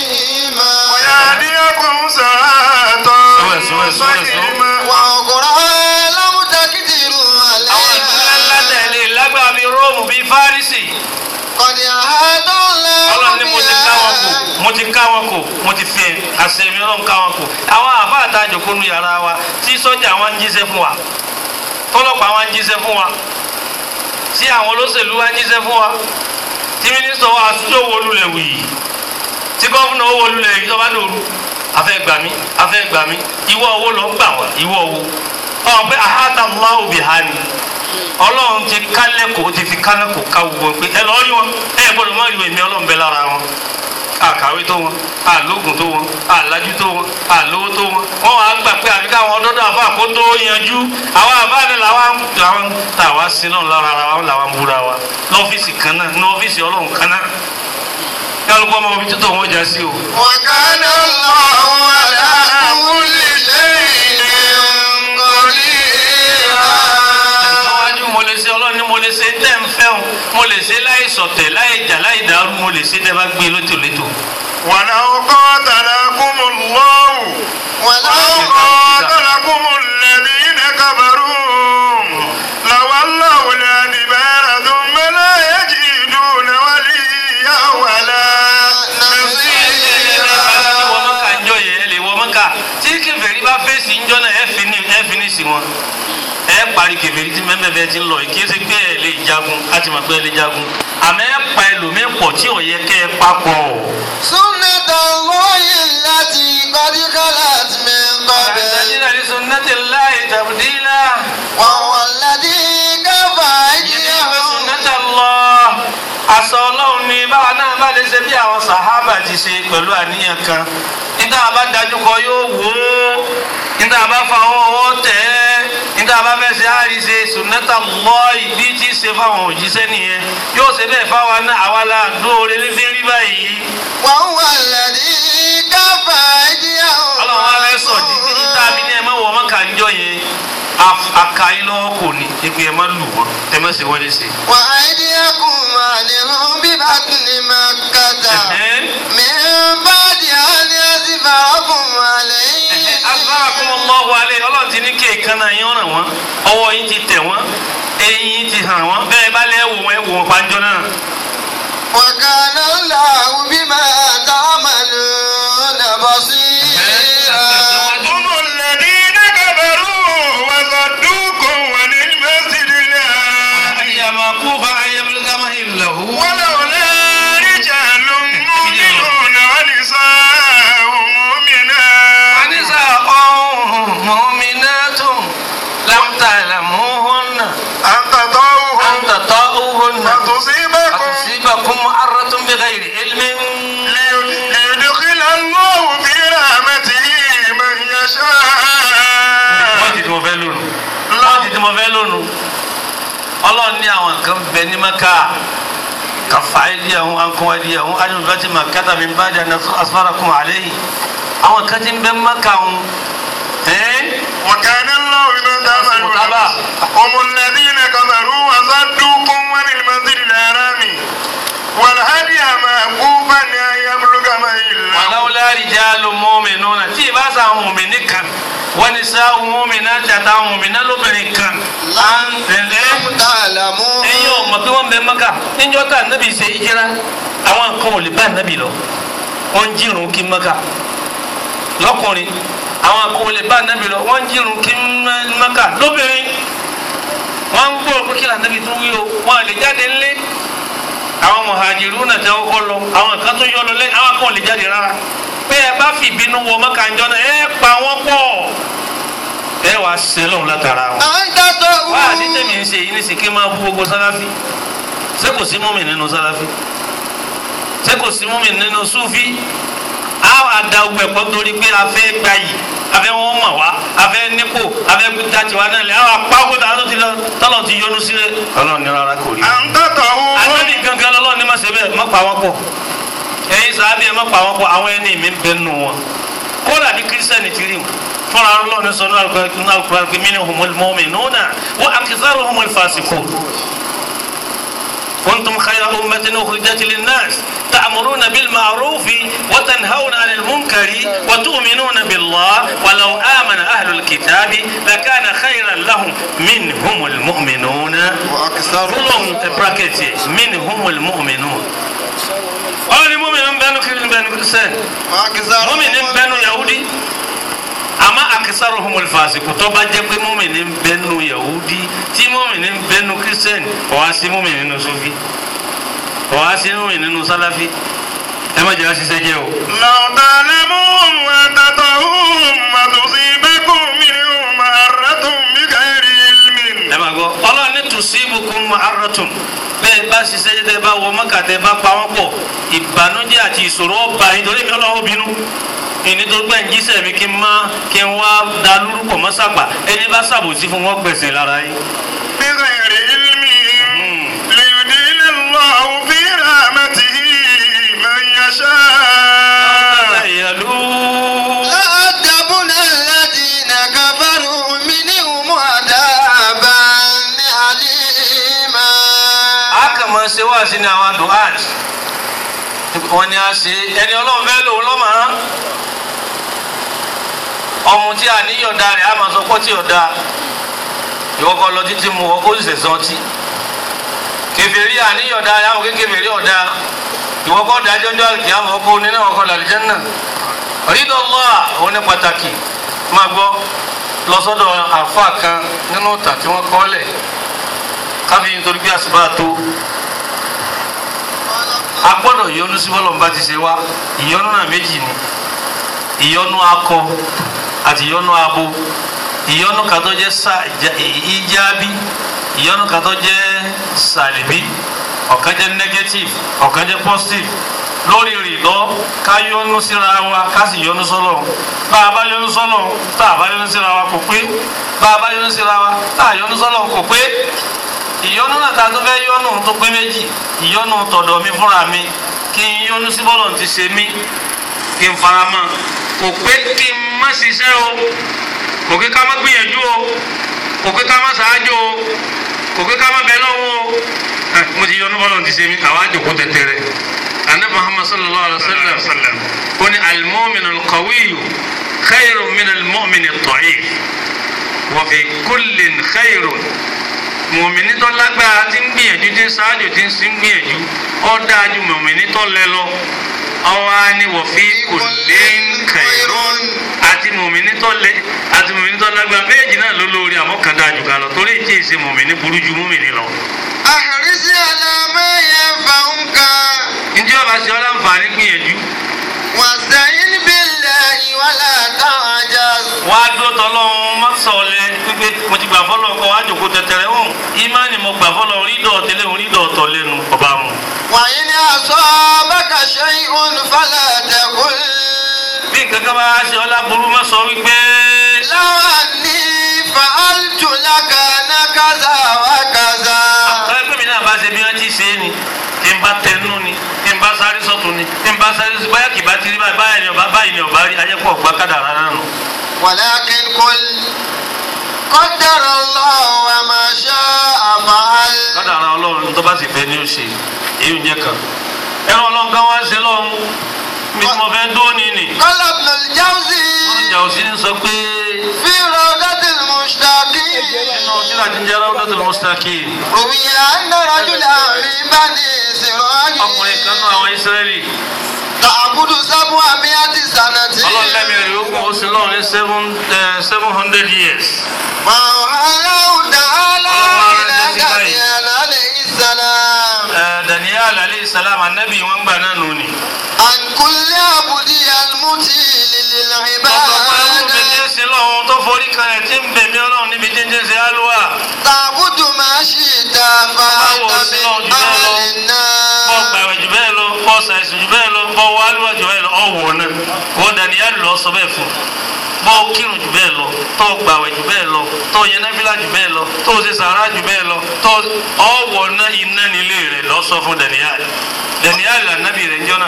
ويهديكم صراطا سوى- سوى- سوى- سوى. مستقيما وأخرى لم تقدروا àwọn ìlú ńláńlá عليها tẹ̀lé lágbára bíi róòmù bíi fárísì قد أحاط ọlọ́run ní الله mo ti ká wọn kù بها mo ti ká wọn kù mo ti fi àṣẹ mi ọlọ́run ká wọn kù àwọn àbá àtàjọ kó nu yàrá wa tí sọ́jà wọn ń jíṣẹ́ fún wa tọ́lọ́pàá wọn ń jíṣẹ́ fún wa tí àwọn olóṣèlú wa ń jíṣẹ́ fún wa tí mínísítọ̀ wa tó wọlúlẹ̀ wì í tí gọ́fúnà ó wọlúlẹ̀ yìí tó bá dòru afẹ́ gbà mí afẹ́ gbà mí ìwọ owó lọ gbà wá ìwọ owó ọ̀ pé àhátà máa bì há ni ọlọ́run ti kálẹ̀kọ̀ ó ti fi kálẹ̀kọ̀ ká gbogbo pé ẹ lọ́ọ́ rí wọn ẹ gbọ́dọ̀ má rí èmi ọlọ́run bẹ lára wọn àkàwé tó wọn àlóògùn tó wọn àlájú tó wọn àlówó tó wọn wọn wàá gbà pé àbíká àwọn ọdọọdọ àbá kó tó yanjú àwọn àbá ni làwọn làwọn tàwa sí náà lára ara wọn làwọn búra wa lọ́fíìsì kan náà ní ọ́fíìsì ọlọ́run kan náà kálukú ọmọ omi títọ̀ wọn jà sí o. وكان الله على كل شيء قديرا níwájú mo lè ṣe ọlọ́run ní mo lè ṣe tẹ́ ń fẹ́ o mo lè ṣe láì sọ̀tẹ̀ láì jà láì dàrú mo lè ṣe tẹ́ bá gbé létò létò. ولو قاتلكم الله ولو قاتلكم الذين كفروا لولوا الأدبار ثم لا يجدون وليا ولا نصيرا wọ mọ́kà ńjọ yẹn ẹ lè wọ mọ́kà tí kèfèrí bá fèsì ńjọ náà ẹ fi ní ẹ fi ní sí wọn ẹ parí kèfèrí tí mẹ́mẹ́ bẹ́ẹ̀ ti ń lọ yìí kí ẹ ṣe pé ẹ lè jagun á ti mọ̀ pé ẹ lè jagun àmọ́ ẹ pa ẹlòmíín pọ̀ tí ò yẹ kẹ́ ẹ papọ̀. سنة الله التي قد خلت من قبل àtàlínà ní sunnatillahi tabdila وهو الذي كفى yìí ní أيديهم sunnatullah aṣọ ọlọ́run ni báwa náà bá lè ṣe bí àwọn sàhábà ti ṣe pẹ̀lú àníyàn kan níta bá dájú kọ yóò wò ó níta bá fa owó ọwọ́ tẹ̀ ẹ́ níta bá fẹ́ ṣe àríṣe sunnatullah ìbí tí ṣe fáwọn òjíṣẹ́ nìyẹn yóò ṣe bẹ́ẹ̀ fáwa náà àwa la dóore ní fi rí báyìí وهو الذي كفى أيديهم ọlọ́run wa fẹ́ sọ̀ di níta bí ní ẹ má wọ ọmọ kàńjọ yẹn àkàyí lọ́wọ́ kò ní ẹgbẹ́ ẹ má lù wọ́n ẹ má ṣe wọ́n lè ṣe. وأيديكم عنهم ببطن مكة من بعد أن يسفركم عليهم asalakumullahu alayhi ọlọ́run ti ní kí èékánná yín ràn wọ́n ọwọ́ yín ti tẹ̀ wọ́n eyín yín ti hàn wọ́n bẹ́ẹ̀ bá lẹ́ wò wọ́n ẹ wò wọ́n panjọ́ náà. وكان الله بما تعملون بصيرا هم الذين كفروا وصدوكم عن المسجد الحرام àyàmà kú fa ayélujára máa ń lọ. ولولا رجال مؤمنون ونساء مؤمنات anisa ọ̀hún mọ̀mínátùn lámtàlámùhùn أن تطوهم àǹtàtọ̀ ọ̀hún فتصيبكم àtúnṣíbàkùn mo fẹ́ lónìí ọlọ́run ní àwọn kan bẹ ní maka kàfà ẹdíyàwó ankọ ẹdíyàwó adùnbàtì màkàtà mi bá dànù asfarakum alayhi àwọn kan ti ń bẹ maka ń ẹ́ وكان الله بما تعملون متابعة. هم الذين كفروا وصدوكم عن المسجد الحرام والهدي معكوفا أن يبلغ محله wàláwùlá rìjálù mu'minuna tí ìbá sa àwọn mùmìnì kan wọ́n ní sá àwọn mùmìnà tàtà àwọn mùmìnà lóbìnrin kan. à ń tẹ̀lé تعلمون ẹ̀yin ò mọ̀ pé wọ́n bẹ maka níjọ́ tá ànábì ṣe ìjìra àwọn kan ò lè bá ànábì lọ wọ́n ń jírun kí maka lọ́kùnrin àwọn kan ò lè bá ànábì lọ wọ́n ń jírun kí maka lóbìnrin wọ́n ń gbọ́ pé kí ànábì tún wí o wọ́n lè jáde ńlé àwọn mọ̀hàjìrú náà tẹ́ ọkọ lọ àwọn kan tó yọ lọ lẹ́yìn àwọn kan ò lè jáde rárá pé ẹ bá fi ìbínú wọ maka ńjọ náà ẹ pa wọ́n pọ̀ ẹ wàá sẹ́lọ̀ látara wọn أنت wá àti تقول tẹ̀mí ń ṣe yìí nísìsiyìí kí n máa bú gbogbo sáláfí ṣé kò sí múmi nínú sáláfí ṣé kò sí múmi nínú súfí á wà da ogun ẹ̀pọ̀ torí pé a fẹ́ gba yìí a fẹ́ wọ́n mọ̀ wá a fẹ́ nípò a fẹ́ gbé tàtí wa náà lẹ̀ á wà pa owó tàà ti lọ tọ́lọ̀ ti yọnu sílẹ̀ ọlọ́run ní rárá kò rí. أن تطهوا àtẹ́bí gangan lọ́lọ́run ní má ṣe bẹ́ẹ̀ má pa wọ́n pọ̀ ẹ̀yin sàábì ẹ̀ má pa wọ́n pọ̀ àwọn ẹni mi ń bẹ nù wọn kódà bí kírísítẹ́nì ti rí wọn fúnra ọlọ́run sọ ní alukura pé mí ni humul mu'minuna wa aktharuhumul fasiqun. كنتم خير أمة أخرجت للناس تأمرون بالمعروف وتنهون عن المنكر وتؤمنون بالله ولو آمن أهل الكتاب لكان خيرا لهم منهم المؤمنون وأكثرهم فلهم bracket منهم المؤمنون ọ̀rọ̀ ni mọ́mìnì ń bẹnu kiri ń bẹnu kristian mọ́mìnì ń وأكثرهم bẹnu yahudi àmọ́ akisaruhumul fasiku tó bá jẹ́ pé mọ́mìnì ń bẹnu yahudi tí mọ́mìnì ń bẹnu kristian kò wá sí mọ́mìnì nínú sufi kò wá sí mọ́mìnì nínú salafi ẹ má jẹ́ àṣìṣe jẹ́ o. لو تعلمون وتطهون وتصيبكم منهم معرة بغير علم ẹ máa gbọ́ ọlọ́run ní tusibukum ma'arratun bẹ́ẹ̀ bá ṣiṣẹ́ jẹ́ tẹ́ bá wọ mọ́kà tẹ́ bá pa wọ́n pọ̀ ìbànújẹ́ àti ìṣòro ọba nítorí mi ọlọ́run bínú ìní tó gbẹ̀ ń jíṣẹ́ mi kí n má kí n wá da lórúkọ mọ́sàgbà ẹni bá ṣàbòsí fún wọn gbẹ̀sẹ̀ lára yìí. بغير علم ليدين الله في رحمته من يشاء ìyàlú لأدبن الذين كفروا منهم عذابا أليما a kàn máa ṣe wá sí ní àwọn duhaj wọn ni a ṣe ẹni ọlọ́run fẹ́ lòun lọ́mọ rán ọmọ tí a níyọ̀dá rẹ̀ a máa sọ pé tí ọ̀dà ìwọ́kọ̀ lọ títí mu ọkọ̀ sì sẹ̀sán tí kèfèrí àníyọ̀dá rẹ̀ àwọn kékeré ọ̀dà ìwọ́kọ̀ dájọ́ ọjọ́ àlùkí àwọn ọkọ̀ oníná ọkọ̀ làlùjánnà rídọ̀ lọ́à òun ní pàtàkì máa gbọ́ lọ sọ́dọ̀ àfa kan nínú ìtàn tí wọ́n kọ́ lẹ̀ káfí nítorí bí àsùbá tó a gbọ́dọ̀ yọnu sí bọ́lọ̀ bá ti ṣe wá ìyọnu náà méjì ni ìyọnu akọ àti ìyọnu abo ìyọnu kan tó jẹ́ sa- ja- ìjábí ìyọnu kan tó jẹ́ sàlìbí ọ̀kan jẹ́ negative ọ̀kan jẹ́ positive lórí rìlọ ká yọnu síra wa ká sì yọnu sọ́lọ̀ bá a bá yọnu sọ́lọ̀ tá a bá yọnu síra wa kò pé bá a bá yọnu síra wa tá a yọnu sọ́lọ̀ kò pé ìyọnu náà ta tó fẹ́ yọnu tó pé méjì ìyọnu tọ̀dọ̀ mi fúnra mi kí n yọnu sí bọ́lọ̀ ti ṣe mí kí n fara mọ́ kò pé kí n má ṣiṣẹ́ o kò pé ká má gbìyànjú o kò pé ká má ṣáájú o kò pé ká má bẹ lọ́wọ́ o Eh, mo ti yọnu bọ́lọ̀ ti ṣe mí àwa jòkó tẹ̀tẹ̀rẹ̀ anabi muhammad sallallahu alaihi wa sallam ó ní alimọ́min alqawiyu khayrun min alimọ́min at-da'if wa fi kullin khayrun mọ̀mìnì tó lágbára tí ń gbìyànjú tí ń ṣáájú tí ń sì ń gbìyànjú ó dáa ju mọ̀mìnì tó lẹ lọ ọwọ́ á ní wọ̀fí kò lé ń kẹ̀rọ àti mọ̀mìnì tó lẹ àti mọ̀mìnì tó lágbára méjì náà ló lórí àmọ́kàndá àjùkà lọ torí ìjì ìṣe mọ̀mìnì burú ju mọ̀mìnì lọ. أحرص على ما ينفعك ǹjẹ́ ọba ṣe ọ́ láǹfààní gbìyànjú واستعن بالله ولا تعجز wá dúró tọ́lọ́run má sọ̀lẹ̀ pípé mo ti gbà fọ́lọ́ kọ́ wá jòkó tẹ̀tẹ̀rẹ̀ hàn ìmánì mo gbà fọ́lọ́ rídọ̀ tẹ́lẹ̀ rídọ̀ tọ̀ lẹ́nu ọba mu. وإن أصابك شيء فلا تقل bí nǹkan kan bá ṣe ọ́ láburú má sọ wípé لو أني فعلت لكان كذا وكذا tọ́lá pé mi náà bá ṣe bí wọ́n ti ṣe é ni tí n bá tẹnu ni tí n bá sáré sọ́tún ni tí n bá sáré sọ́tún báyà kì bá ti rí báyìí báyìí ni ọba báyìí ni ọba rí ajẹ́pọ̀ ọ̀gbá kádàrá náà nù. ولكن قل قدر الله وما شاء فعل kádàrá ọlọ́run tó bá sì fẹ́ ni ó ṣe èyí ń jẹ́ kan. ẹ̀rọ ọlọ́run kan wá ṣe lọ́hún mi tí mo fẹ́ dúró ní nì. قال ابن الجوزي ìjà òsì ní sọ pé في روضة المشتاقين nínú tíra ti ń jẹ́ Rawdatul Mustaqim روي أن رجلا في بني ọkùnrin kan náà إسرائيل àwọn Ísírẹ́lì تعبد سبعمائة سنة ọlọ́run lẹ́mìí rẹ̀ ó kún ó sì lọ́run ní seven eh, seven hundred years. وأوحى الله تعالى الله إلى على النبي. دانيال عليه السلام Eh, Daniel alayhi salam anabi wọn gbà náà nù ni. عن كل عبد المطيل ọ̀sọ̀ pé ẹ̀rù mi ti ń للعبادة sin lọ́hún tó forí kalẹ̀ tí ń bẹ̀mí ọlọ́run níbi tí ń jẹ́ ṣe alúwà. تعبد ما شئت فأنت من أهل bọ́ النار gbàwẹ̀ jù bẹ́ẹ̀ lọ bọ́ ṣàìsùn jù bẹ́ẹ̀ lọ bọ́ wọ alúwà jù bẹ́ẹ̀ lọ ọ̀wọ̀ náà wọ́n Daniel lọ sọ bẹ́ẹ̀ fún bọ́ kírun jù bẹ́ẹ̀ lọ tó gbàwẹ̀ jù bẹ́ẹ̀ lọ tó yẹn náfìlà jù bẹ́ẹ̀ lọ tó ṣe sàrà jù bẹ́ẹ̀ lọ tó ọ̀wọ̀ náà iná nílé rẹ̀ lọ sọ fún Daniel Daniel anabi rẹ̀ ń jọ náà.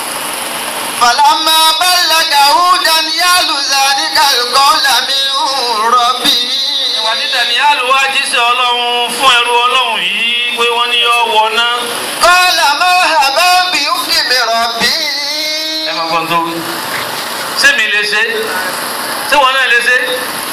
فلما بلغه دانيال ذلك القول من ربه ìwádìí Daniel wá jíṣẹ́ ọlọ́run fún ẹrú ọlọ́run yìí pé wọ́n ní yọ wọ náà. قال مرحبا بحكم ربي ẹ máa gbọ́n tó wí. sẹ́mi lè ṣe ṣé wọn náà lè ṣe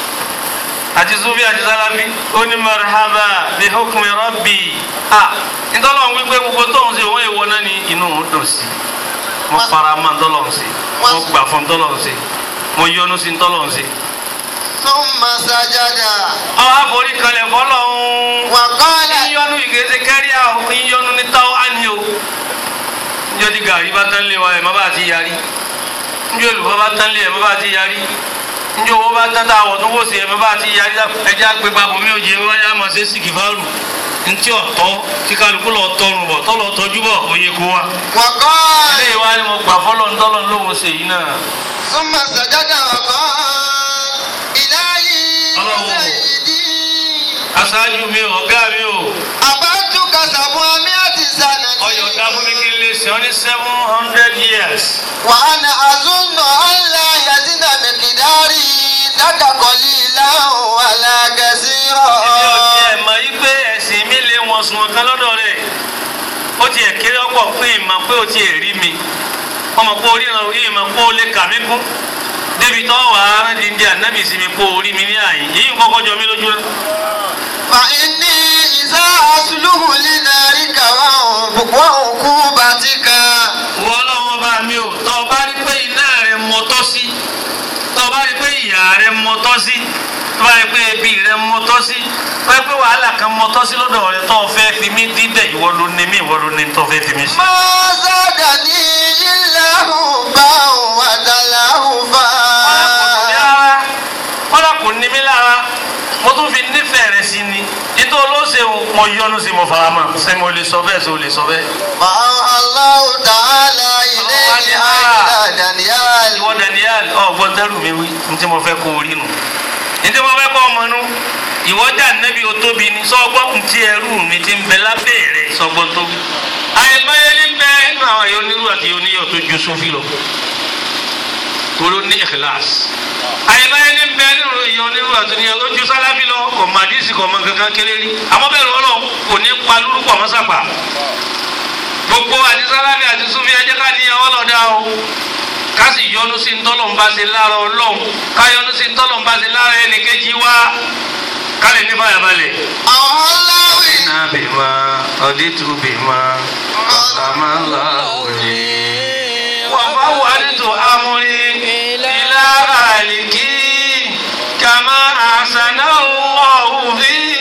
àti sufi àti sálábí ó ní marhaba bi hukmi rabbi a ntọ́lọ́run wípé gbogbo tóun ṣe òun èèwọ̀ náà ni inú òun dùn sí mo fara mọ́ ntọ́lọ́run sí mo gbà fún ntọ́lọ́run sí mo yọ́nú sí ntọ́lọ́run sí. ثم سجد àwọn àforí kalẹ̀ fọlọ́run وقال yíyọ́nú ìgbésẹ̀ kẹ́rí àwọn yíyọ́nú ní táwọn á ní o njọ́ di gàrí bá tán lé wa ẹ̀ má bá ti yarí njọ́ olùkọ́ bá tán lé ẹ̀ má bá ti yarí njọ́ owó bá tán tá àwọ̀ tó wò sí ẹ̀ má bá ti yarí ẹja gbé papọ̀ mi ò jẹ́ wáyà máa ṣe sí kìfàrù ntí ọ̀tọ́ kí kálukú lọ tọrùn bọ̀ tọ́lọ̀ tọ́jú bọ̀ òye kó wa. وقال ilé ìwà ni mo gbà fọlọ́ ntọ́lọ́ lóhùn ṣe yìí náà. ثم سجد وقال إلهي الله. سيدي aṣáájú mi ò ọ̀gá mi ò أبدتك سبعمائة سنة ọyọ̀ dá fún mi kí n lè ṣe ọ ní seven hundred years. وأنا أظن أن لا يزيد مقداري لك قليلا ولا èmi ò كثيرا tiẹ̀ mọ̀ yí pé ẹ̀sìn mi lè wọ̀n sùn ọ̀kan lọ́dọ̀ rẹ̀ ó tiẹ̀ kéré ọ̀pọ̀ pé ìmọ̀ pé ó tiẹ̀ rí mi ọmọ pé orí ìrìn òye ìmọ̀ pé ó lè kà mí kún débi tó wà á rán di ndí ànábì sí mi pé orí mi ní àyè yìí ń kọ́kọ́ jọ mí lójú náà. فإني إذا أصلح لنارك وعقوبتك wọ́n lọ́wọ́ bá mi ò tọ́ ọ bá rí pé iná rẹ̀ mọ́tọ́ sí tọ́ ọ bá rí pé ìyá rẹ̀ mọ́tọ́ sí tọ́ ọ bá rí pé ebi rẹ̀ mọ́tọ́ sí tọ́ ọ bá rí pé wàhálà kan mọ́tọ́ sí lọ́dọ̀ rẹ̀ tọ́ ọ fẹ́ fi mí díbẹ̀ ìwọ ló ní mí ìwọ ló ní tọ́ ọ fẹ́ fi mí sí. ما زادني إلا حبا وتلهفا kọ́lá kò ní mí lára mo tún fi nífẹ̀ẹ́ rẹ̀ sí ni nítorí olóṣèlú mo yọnu sí mo fara mọ́ ṣé mo lè sọ bẹ́ẹ̀ ṣé o lè sọ bẹ́ẹ̀. فأوحى الله تعالى إليه إلى دانيال ìwọ Daniel ọgbọ́n tẹ́rù mi wí ní tí mo fẹ́ kó o rí nu ní tí mo fẹ́ kó ọmọ nu ìwọ dà nẹ́bí o tóbi ni sọ́gbọ́n tí ẹrú mi ti ń bẹ lábẹ́ rẹ̀ sọ́gbọ́n tóbi. àìmọye ní bẹ́ẹ̀ nínú àwọn èèyàn onírú àti oníyọ̀ tó ju sófin lọ tolo ní ikhlas àyèbáyé ní bẹ́ẹ̀ nínú èèyàn onírú àti oníyọ̀ tó ju sálábì lọ kò má dísì kò má kankan kéré rí àmọ́ bẹ́ẹ̀ lọ́wọ́ kò ní pa lórúkọ mọ́sàpá gbogbo àti sálábì àti súnfì ẹjẹ́ ká níyàn wọ́n lọ́dà o ká sì yọnu sí ntọ́lọ̀ ń bá ṣe lára ọlọ́run ká yọnu sí ntọ́lọ̀ ń bá ṣe lára ẹnìkejì wá ká lè ní fàyàbalẹ̀. أوحى الله iná bèèmà ọdítù bèèmà ọ̀sàmà láwùjẹ. wọ́n bá wà nítò amúrí ilá àlìkí kàmá àṣàná ọ̀hún fi